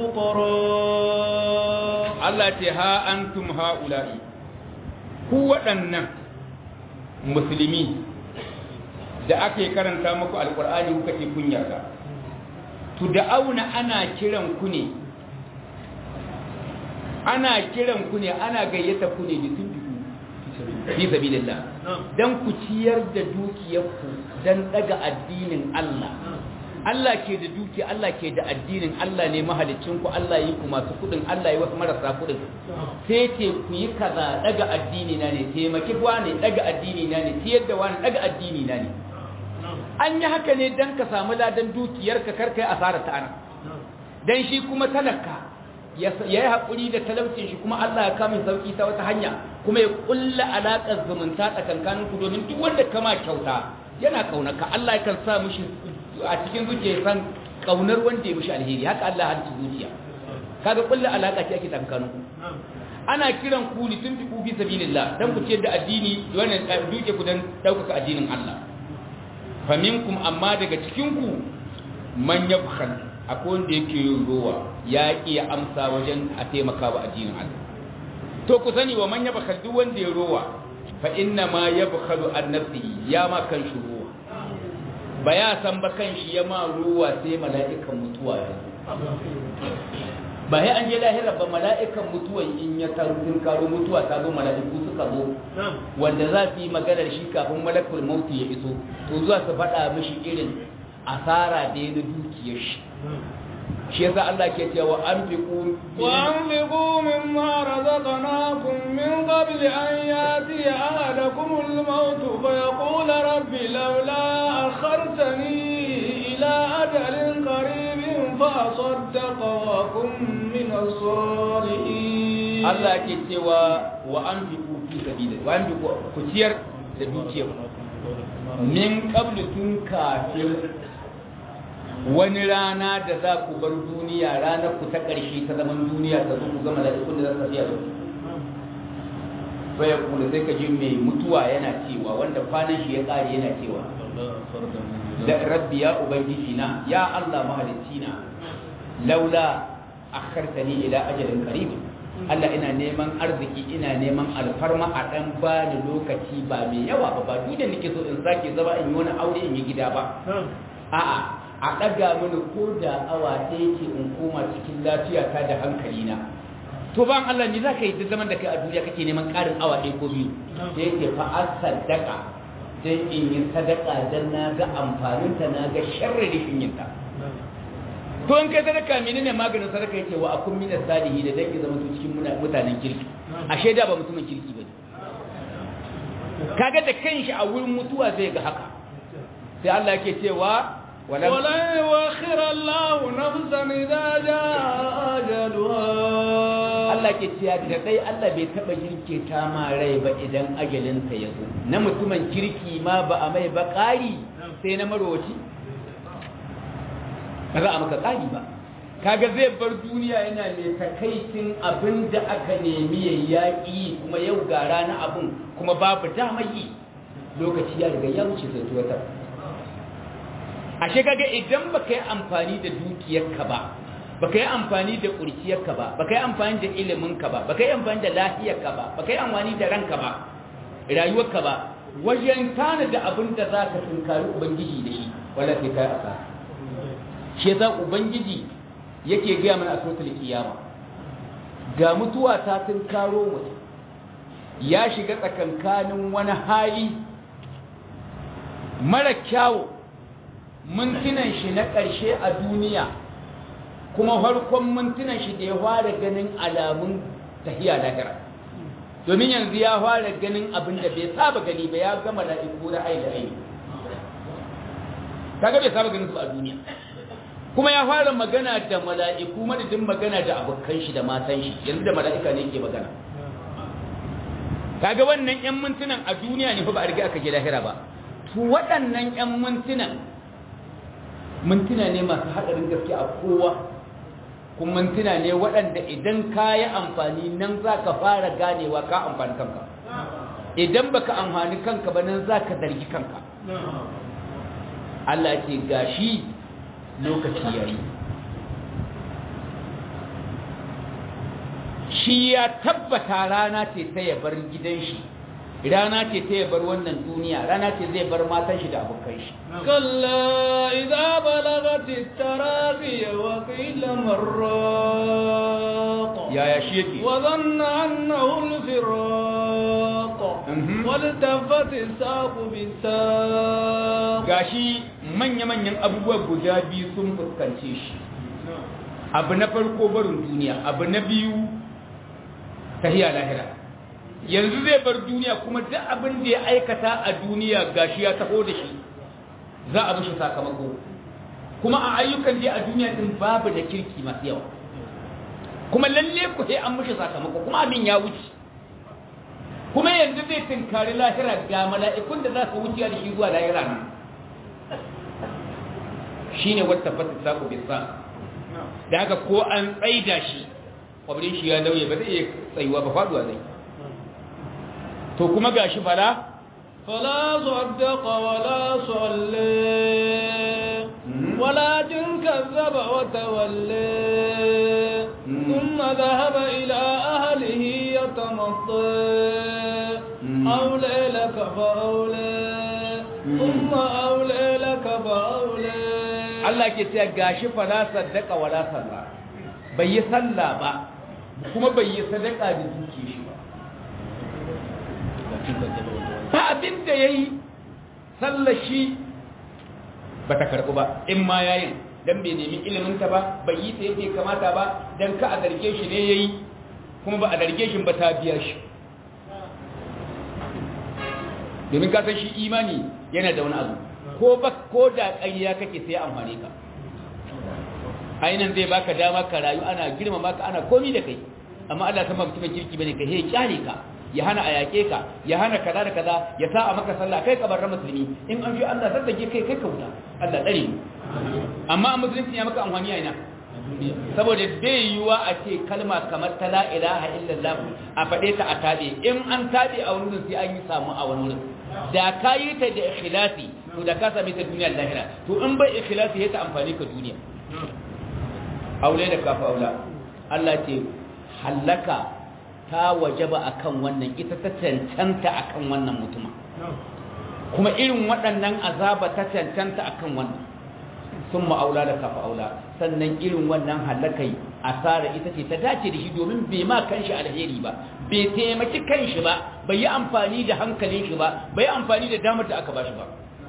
الفقراء Allah ce ha antum ha'ula'i ku waɗannan musulmi da ake karanta muku alkur'ani kuka ce kun yarda to da auna ana kiran ku ne ana kiran ku ne ana gayyata ku ne da tuntuku fi sabilillah dan ku ciyar da dukiyarku dan daga addinin Allah Allah ke da duki Allah ke da addinin Allah ne mahalicin ku Allah yi ku masu kudin Allah yi wasu marasa kudin sai ce ku yi kaza daga addini na ne taimaki wani daga addini na ne ciyar da wani daga addini na ne an yi haka ne don ka samu ladan dukiyarka karka yi asarar ta ana don shi kuma talaka ya yi haƙuri da talaucin shi kuma Allah ya kama sauƙi ta wata hanya kuma ya ƙulla alaƙar zumunta tsakankanin ku domin duk wanda kama kyauta yana ƙaunaka Allah kan sa mushi a cikin zuciya san ƙaunar wanda ya mushi alheri haka Allah halitta zuciya kaga ƙulla alaƙa ce ake tsakankanin ku ana kiran ku li tunfiqu fi sabilillah dan ku ciyar da addini wannan duke ku dan ɗaukaka addinin Allah faminkum amma daga cikinku man yabkhal akwai wanda yake yin rowa ya iya amsa wajen a taimaka wa addinin Allah to ku sani wa man yabkhal duk wanda ya rowa fa inna ma yabkhalu an nafsihi ya ma kan shi rowa ba ya san ba kan shi ya ma rowa sai mala'ikan mutuwa ya ba sai an je lahira ba mala'ikan mutuwan in ya tarin karo mutuwa ta zo mala'iku suka zo wanda za su yi maganar shi kafin malakul mauti ya iso to zuwa su faɗa mishi irin asara da ya na dukiyar shi shi yasa Allah ke cewa an fi ku وأنفقوا مما رزقناكم من قبل أن يأتي أحدكم الموت فيقول رب لولا أخرتني إلى أجل قريب فأصدق وأكن من الصالحين Allah ke cewa wa an fi ku fi sabila wa an fi ku ciyar da dukiyar min qablu tun kafin wani rana da za ku bar duniya ranar ku ta ƙarshe ta zaman duniya ta zo ku gama da ikon da za ta fiya da bai kula sai ka ji mai mutuwa yana cewa wanda kwanan shi ya ƙare yana cewa da rabbi ya ubangiji na ya Allah mahalicci na laula akhartani ila ajalin qarib Allah ina neman arziki ina neman alfarma a dan bani lokaci ba mai yawa ba ba duk da nake so in sake zama in yi wani aure in yi gida ba a'a a ɗaga mini ko da awa ɗaya ce in koma cikin lafiyata da hankalina to ban Allah ni zaka yi duk zaman da kai a duniya kake neman ƙarin awa ɗaya ko biyu da yake fa asaddaka dan in yi sadaka dan na ga amfanin ta na ga sharri rishin yin ta to in kai sadaka menene maganin sadaka yake wa akun min salihi da dan ki zama to cikin mutanen kirki ashe da ba mutumin kirki bane kaga da kanshi a wurin mutuwa zai ga haka sai Allah yake cewa ولن يؤخر الله نفسا إذا جاء أجلها Allah ke cewa da dai Allah bai taba jirke ta ma rai ba idan ajalinsa ya zo na mutumin kirki ma ba a mai ba ƙari sai na marowaci ba za a maka ƙari ba kaga zai bar duniya yana mai takaicin abin da aka nemi ya yaƙi kuma yau ga rana abin kuma babu dama yi lokaci ya riga ya wuce sai wata ashe kaga idan baka yi amfani da dukiyarka ba baka yi amfani da kurciyarka ba baka yi amfani da iliminka ba baka yi amfani da lafiyarka ba baka yi amfani da ranka ba rayuwarka ba wajen tana da abin da za ka tunkari ubangiji da shi wala sai kai asa shi yasa ubangiji yake gaya mana a suratul kiyama ga mutuwa ta tunkaro mutum ya shiga tsakankanin wani hali mara kyawu mintunan shi na ƙarshe a duniya kuma farkon mintunan shi da ya fara ganin alamun tahiya lahira domin yanzu ya fara ganin abin da bai saba gani ba ya gama la'iku da aida aini kaga bai saba ganin su a duniya kuma ya fara magana da mala'iku madadin magana da abokan shi da matan shi yanzu da mala'ika ne ke magana kaga wannan yan mintunan a duniya ne fa ba a riga aka je lahira ba to waɗannan yan mintunan mintuna ne masu haɗarin gaske a kowa kuma mintuna ne waɗanda idan ka yi amfani nan za ka fara ganewa ka amfani kanka idan baka amfani kanka ba nan za ka zargi kanka Allah ce gashi lokaci ya yi shi ya tabbata rana ce ta ya bar gidan shi rana ce ta ya bar wannan duniya rana ce zai bar matan shi da abokan shi كلا إذا بلغت التراقي وقيل مراق يا يا شيخي وظن أنه الفراق Mhm. والتفت الساق بالساق gashi manya-manyan abubuwa guda biyu sun fuskance shi abu na farko barin duniya abu na biyu tahiya lahira yanzu zai bar duniya kuma duk abin da ya aikata a duniya gashi ya taho da shi za a mishi sakamako kuma a ayyukan da a duniya din babu da kirki masu yawa kuma lalle ku sai an mishi sakamako kuma abin ya wuce kuma yanzu zai tinkari lahira ga mala'ikun da za su wuce da shi zuwa lahira nan shine wata fata saku bisa da haka ko an tsaida shi kwabrin shi ya lauye ba zai iya tsayuwa ba faduwa zai to kuma gashi fara فلا صدق ولا صلى مم. ولكن كذب وتولى مم. ثم ذهب إلى أهله يتمطى مم. أولى لك فأولى مم. ثم أولى لك فأولى Allah ke cewa gashi fara saddaka wala salla bai yi sallah ba kuma bai yi sadaka da duke shi ba ta abin da yayi sallar shi ba ta karɓu ba in ma yayin dan bai nemi ilimin ta ba bai yi ta yake kamata ba dan ka a zarge shi ne yayi kuma ba a zarge shi ba ta biya shi domin ka san shi imani yana da wani abu ko ba ko da ƙarya kake sai amfani ka ainihin zai baka dama ka rayu ana girmama ka ana komi da kai amma Allah san ba mutumin kirki bane kai he kyale ka ya hana a yaƙe ka ya hana kaza da kaza ya sa a maka sallah kai ka bar musulmi in an ji Allah zaddage kai kai ka wuta Allah tsare mu amma a musulunci ya maka amfani a ina saboda bai yiwuwa a ce kalma kamar ta la ilaha illallah a faɗe ta a taɓe in an taɓe a wani wurin sai an yi samu a wani wurin da ka yi ta da ikhlasi to da ka same ta duniya da lahira to in bai ikhlasi ya ta amfani ka duniya aure da kafa aula Allah ce hallaka ta wajaba akan wannan ita ta cancanta akan wannan mutuma kuma irin waɗannan azaba ta cancanta akan wannan sun ma'aula da kafa aula sannan irin wannan halakai asara ita ce ta dace da shi domin bai ma kanshi alheri ba bai taimaki kanshi ba bai yi amfani da hankalin shi ba bai yi amfani da damar da aka bashi ba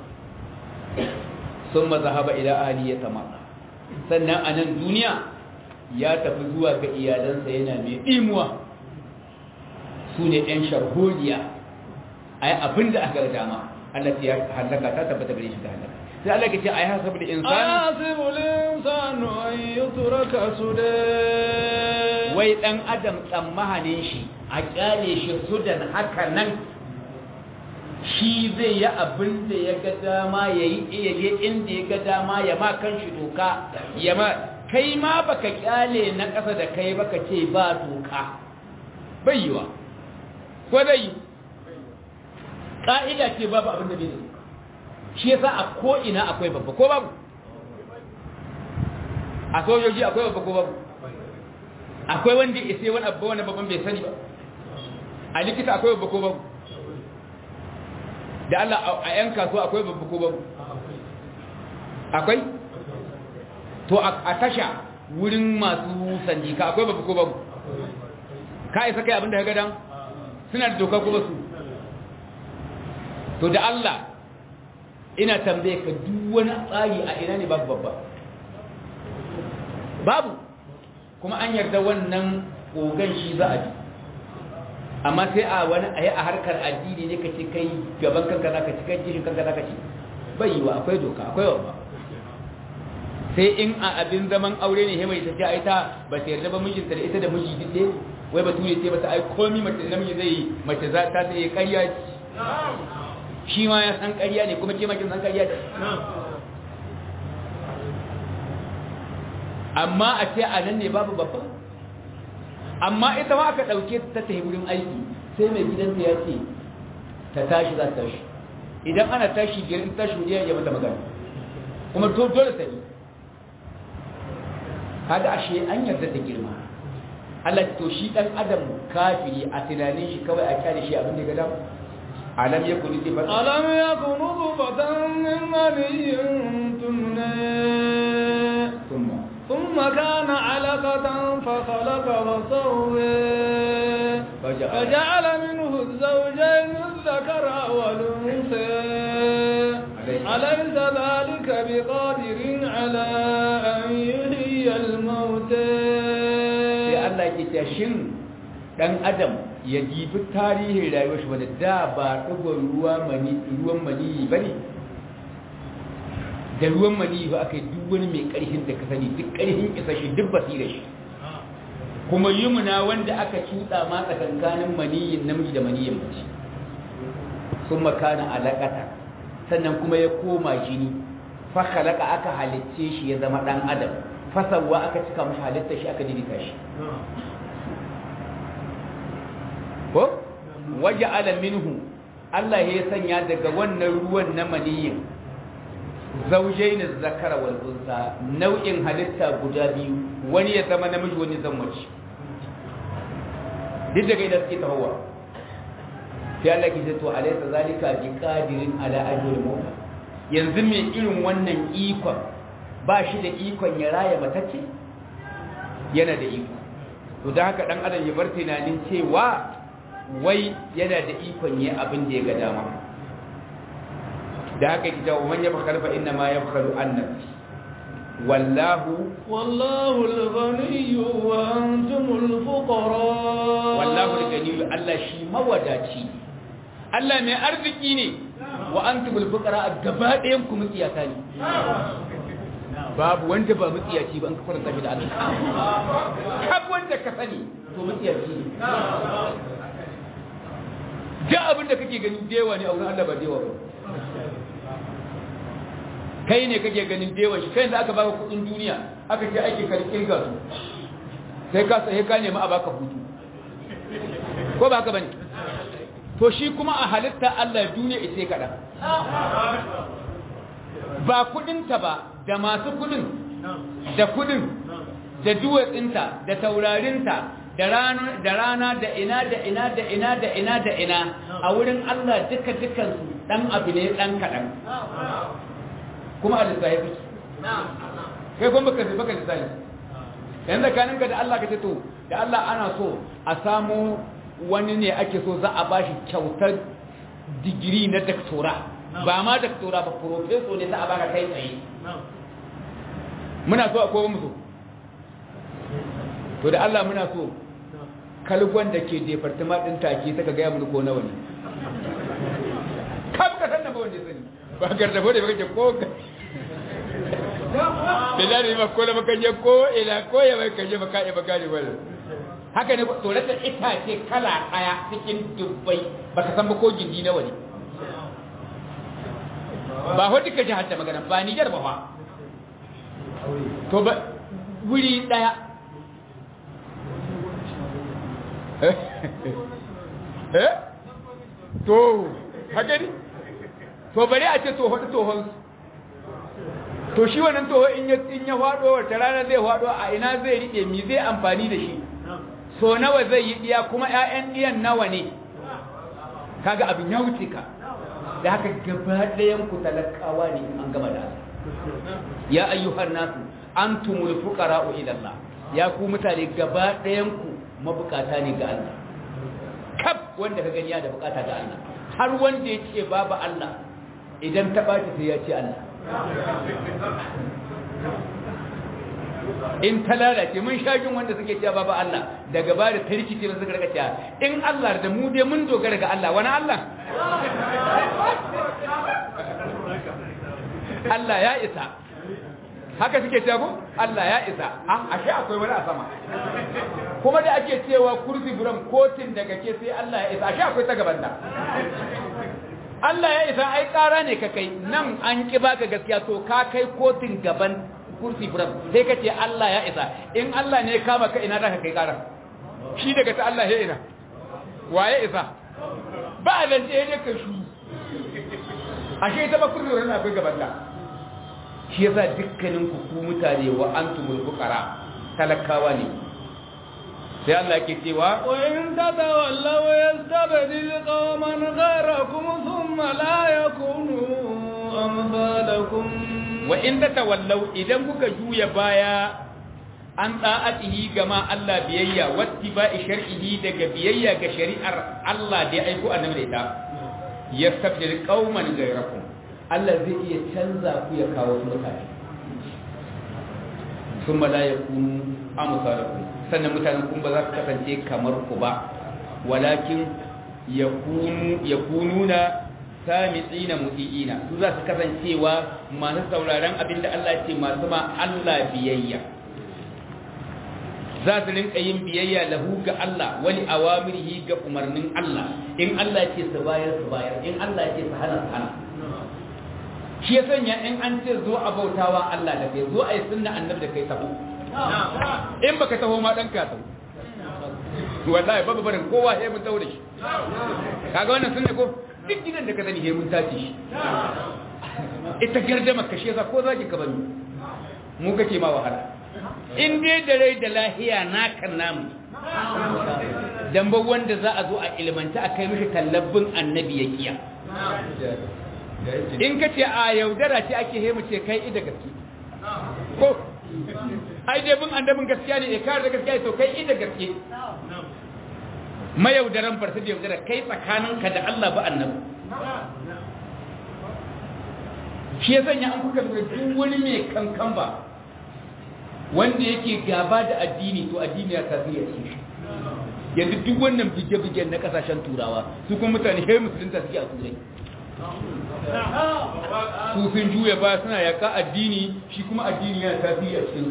sun mazahaba ila ahli ya tamaka sannan a nan duniya ya tafi zuwa ga iyalansa yana mai imuwa su ne ‘yan sharholiya a yi abin da aka dama Allah ya halaka ta tabbata gare shi ta halaka sai Allah ke ce a yi hasabu da insani أيحسب الإنسان أن يترك سدى wai ɗan adam tsammanin shi a ƙyale shi sudan haka nan shi zai yi abin da ya ga dama ya yi iya je inda ya ga dama ya ma kan shi doka ya ma kai ma baka ƙyale na ƙasa da kai baka ce ba doka bai yiwa ko dai yi ƙa'ida ce babu abin da bai da doka shi yasa a ko'ina akwai babba ko babu a sojoji akwai babba ko babu akwai wanda ya sai wani abu wani babban bai sani ba a likita akwai babba ko babu da Allah a yan kasuwa akwai babba ko babu akwai to a tasha wurin masu sanjika akwai babba ko babu ka isa kai abinda ka gadan suna da doka ko basu to da Allah ina tambaye ka duk wani tsari a ina ne babu babba babu kuma an yarda wannan kogan shi za a ji amma sai a wani a yi a harkar addini ne ka ce kai gaban kanka za ka ci kai jishin kanka za ka ci bai yi wa akwai doka akwai wa sai in a abin zaman aure ne mai ta ce a ita ba ta yarda ba mijinta da ita da miji duk ɗaya wai ba ture ce mata ai komi mace da namiji zai yi mace za ta sai ƙarya shi ma ya san ƙarya ne kuma ke makin san ƙarya ce amma a ce a nan ne babu babba amma ita ma aka ɗauke ta ta wurin aiki sai mai gidanta ya ce ta tashi za ta tashi idan ana tashi biyar in tashi wuriya ya mata magana kuma to dole ta yi kaga ashe an yarda ta girma Allah to shi dan adam kafiri a tunanin shi kawai a kyale shi abin da ga dama alam yakun nutfatan ألم يكن نطفة من مني تمنى thumma ثم كان علقة فخلق فسوى فجعل- فجعل منه الزوجين الذكر والأنثى أليس- أليس ذلك بقادر على أن يحيي الموتى sai Allah ke ta shin dan adam ya jibi tarihin rayuwar shi wanda da ba ɗigon ruwa mani ruwan mani bane da ruwan mani ba aka yi duk wani mai ƙarfin da ka sani duk ƙarfin isa shi duk basira shi kuma yumna wanda aka cuɗa ma tsakankanin maniyin namiji da maniyin mace sun makana alaƙata sannan kuma ya koma jini fa khalaqa aka halicce shi ya zama ɗan adam fasarwa aka cika mashi halitta shi aka dirita shi ko waje ala minhu Allah ya sanya daga wannan ruwan na maniyin zaujain zakara wal unsa nau'in halitta guda biyu wani ya zama namiji wani zama mace duk daga idan suke tahowa sai Allah ke ce to alaysa zalika bi qadirin ala ajril maut yanzu me irin wannan ikon ba shi da ikon ya raya matacce yana da iko to da haka dan adam ya bar tunanin cewa wai yana da ikon yi abin da ya ga dama da haka kita man ya bakar fa inna ma yabkhalu an nafsi wallahu والله الغني وأنتم الفقراء wallahu al-ganiyyu Allah shi mawadaci Allah mai arziki ne wa antumul fuqara gaba ɗayan ku mutiyata ne babu wanda ba mutiyaci ba an ka faranta shi da Allah kab wanda ka sani to mutiyaci ne ga abin da kake ganin dewa ne a wurin Allah ba dewa ba kai ne kake ganin dewa shi kai da aka baka kudin duniya aka ce aiki ka kirga su sai ka sai ka nemi a baka hutu ko ba haka bane to shi kuma a halitta Allah duniya ita kada ba kudinta ba da masu kudin da kudin da duwatsinta da taurarinta da rana da rana da ina da ina da ina da ina da ina a wurin Allah duka dukan su dan abu ne dan kadan kuma Allah ya fi kai kuma baka baka lisani yanzu kaninka da Allah ka ce to da Allah ana so a samu wani ne ake so za a bashi kyautar digiri na daktora ba ma daktora ba profeso ne za a baka kai tsaye muna so a kowa musu to da Allah muna so kalgon da ke departament din take saka gaya mun ko nawa ne kam ka san da ba wanda sani ba gardabo da kake ko bilani ma ko da baka je ko ila ko ya bai kaje baka ya baka ne wala haka ne to rata itace kala daya cikin dubbai baka san ba ko gindi nawa ne ba ho duka jihar da magana ba Niger ba fa to ba wuri daya eh to haka ne to bari a ce to hudu tohon to shi wannan toho in ya in ya fado wata rana zai fado a ina zai rike mi zai amfani da shi so nawa zai yi diya kuma ƴaƴan diyan nawa ne kaga abin ya wuce ka da haka gaba ɗayan ku talakawa ne an gama da ya ayyuhan nasu antumul fuqara'u ila Allah ya ku mutane gaba ɗayan ku mabukata ne ga Allah kaf wanda ka gani ya da bukata ga Allah har wanda ya ce babu Allah idan ta ɓaci sai ya ce Allah in ta lalace mun shagin wanda suke cewa babu Allah daga ba da tarkice suka rika cewa in Allah da mu dai mun dogara ga Allah wani Allah Allah ya isa haka suke cewa ko Allah ya isa ah ashe akwai wani a sama kuma da ake cewa kursi buram kotin daga ke sai Allah ya isa ashe akwai ta gaban da Allah ya isa ai ƙara ne ka kai nan an ki baka gaskiya to ka kai kotin gaban kursi buram sai ka ce Allah ya isa in Allah ne kama ka ina da ka kai ƙara shi daga ta Allah ya ina waye isa ba a zance ne ka shi ashe ita ba kursi buram akwai gaban da shi yasa dukkanin ku ku mutane wa antumul fuqara talakawa ne sai Allah ke cewa wa in tatawallaw yastabdil qauman ghayrakum thumma la yakunu amsalakum wa in tatawallaw idan kuka juya baya an da'atihi gama Allah biyayya wattiba'i shar'ihi daga biyayya ga shari'ar Allah da ya aiko annabi da ita yastabdil qauman ghayrakum Allah zai iya canza ku ya kawo su mutane sun la yakunu amsalakum sannan mutanen kun ba za su kasance kamar ku ba walakin yakununa samitsina muti'ina su za su kasancewa masu sauraron abinda Allah ce masu ma Allah biyayya za su rinka yin biyayya lahu ga Allah wani awamirihi ga umarnin Allah in Allah ce su bayar su bayar in Allah ce su hana su hana shi ya sanya in an ce zo a bautawa Allah da kai zo a yi sunna annabi da kai taho in baka taho ma dan ka taho wallahi babu barin kowa sai mun taho da shi kaga wannan sunne ko duk gidan da ka sani sai mun tace shi ita gardama ka shi yasa ko zaki ka bani mu kake ma wahala in dai da rai da lahiya naka namu dan ba wanda za a zo a ilmanta a kai mishi tallabin annabi ya kiya in ka ce a yaudara ce ake hemu ce kai ida gaske ko ai dai bin annabin gaskiya ne ya kare da gaskiya to kai ida gaske mayaudaran farsa da yaudara kai tsakaninka da Allah ba annabi shi ya sanya an kuka lura duk wani mai kankan ba wanda yake gaba da addini to addini ya tasiri a cikin shi yanzu duk wannan bige-bigen na kasashen turawa su kuma mutane he musulunta suke a turai su sun juya ba suna yaka addini shi kuma addini yana tasiri a cikin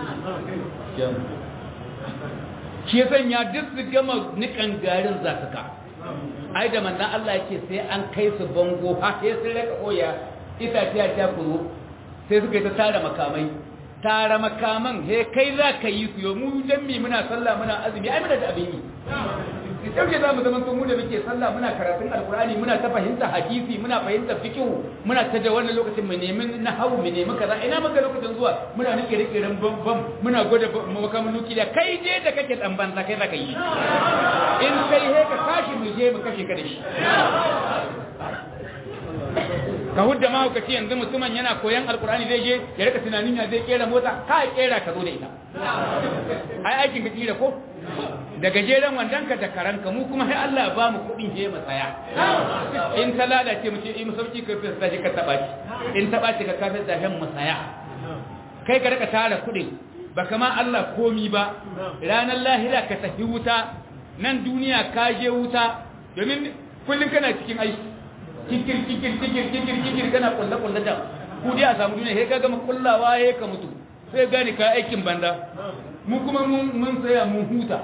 shi ya sanya duk su gama nikan garin zafika ai da manzan Allah yake sai an kai su bango ha sai sun raka koya itace ta kuro sai suka yi ta tara makamai tara makaman he kai za ka yi su yau mu dan mi muna sallah muna azumi ai muna da abin yi yauke za mu zama mu da muke sallah muna karatun alkurani muna ta fahimta hadisi muna fahimta fikihu muna ta da wannan lokacin mu nemi nahawu mu nemi kaza ina maka lokacin zuwa muna nake rike ran bam bam muna gwada makamin nuki da kai je da kake dan banza kai za ka yi in kai he ka tashi mu je mu kashe ka da shi ka hudda mahaukaci yanzu mutumin yana koyan alkur'ani zai je ya rika tunanin ya zai kera mota ka kera ka zo da ita ai aikin ka kira ko da gajeren wandon ka da karanka mu kuma sai Allah ba mu kuɗin je mu tsaya in ta lalace mu ce in sauki ka fi sai ka taba shi in taba shi ka kafin da hem mu tsaya kai ka rika tara kuɗin ba kama Allah komi ba ranar lahira ka tafi wuta nan duniya ka je wuta domin kullum kana cikin aiki kikir kikir kikir kikir kikir kana kulle kulle da ku dai a samu duniya sai ka gama kullawa sai ka mutu sai gane ka aikin banda mu kuma mun tsaya mun huta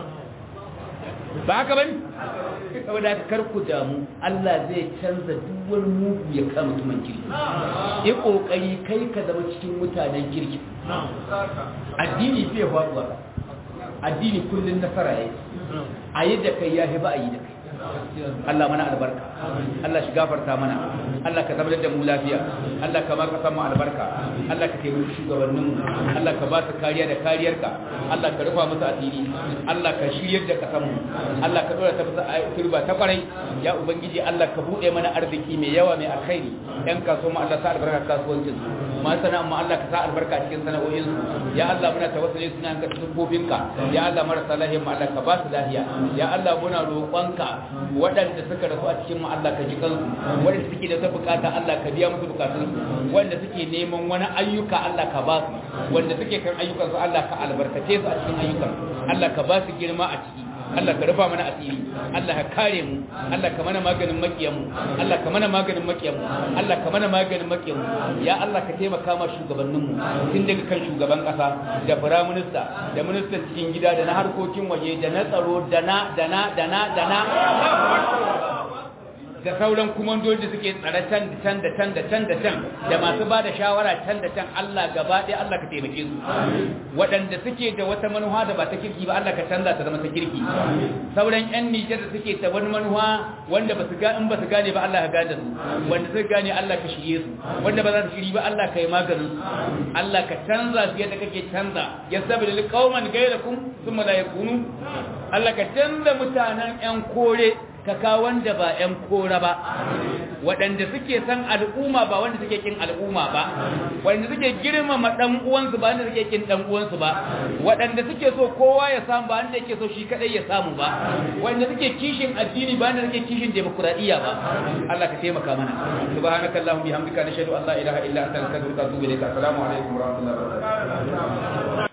ba haka bane saboda kar ku damu Allah zai canza duk wani mugu ya kama mutumin kirki yi kokari kai ka zama cikin mutanen kirki addini bai faduwa addini kullun nasara yake a yi da kai ya ba a yi da kai Allah mana albarka Allah shi gafarta mana Allah ka zama da mu lafiya Allah ka ba ka samu albarka Allah ka taimaki shugabannin mu Allah ka ba su kariya da kariyarka Allah ka rufa musu asiri Allah ka shiryar da kasan mu Allah ka dora ta musu turba ta kwarai ya ubangiji Allah ka bude mana arziki mai yawa mai alkhairi yan kasuwa mu Allah sa albarka kasuwancin su ma sana amma Allah ka sa albarka cikin sana'o'in su ya Allah muna tawassuli suna ka tubbobinka ya Allah marasa lahiya mu Allah ka ba su lahiya ya Allah muna roƙonka waɗanda suka rasu a cikin mu Allah ka ji kansu waɗanda suke da ta bukata Allah ka biya musu bukatun su wanda suke neman wani ayyuka Allah ka ba su wanda suke kan ayyukan su Allah ka albarkace su a cikin ayyukan Allah ka ba su girma a ciki Allah ka rufa mana asiri Allah ka kare mu Allah ka mana maganin makiyan mu Allah ka mana maganin makiyan mu Allah ka mana maganin makiyan mu ya Allah ka taimaka ma shugabannin mu tun daga kan shugaban kasa da prime minister da ministan cikin gida da na harkokin waje da na tsaro da na da na da na da na da sauran kumandoji da suke tsare can da can da can da can da can da masu ba da shawara can da can Allah gaba ɗaya Allah ka taimake su waɗanda suke da wata manuwa da ba ta kirki ba Allah ka canza ta zama ta kirki sauran ƴan Nijar da suke ta wani manuwa wanda ba su ga in ba su gane ba Allah ka gane su wanda suka gane Allah ka shirye su wanda ba za su shiri ba Allah ka yi maganin su Allah ka canza su yadda kake canza yasabil qauman ghayrakum thumma la yakunu Allah ka canza mutanen ƴan kore kaka wanda ba 'yan kora ba waɗanda suke san al'umma ba wanda suke kin al'umma ba waɗanda suke girmama ɗan uwansu ba wanda suke kin ɗan uwansu ba waɗanda suke so kowa ya samu ba wanda yake so shi kadai ya samu ba waɗanda suke kishin addini ba wanda suke kishin demokradiyya ba Allah ka taimaka mana subhanakallahumma bihamdika nashhadu an la ilaha illa anta nastaghfiruka wa atubu ilaik assalamu alaikum wa rahmatullahi wa barakatuh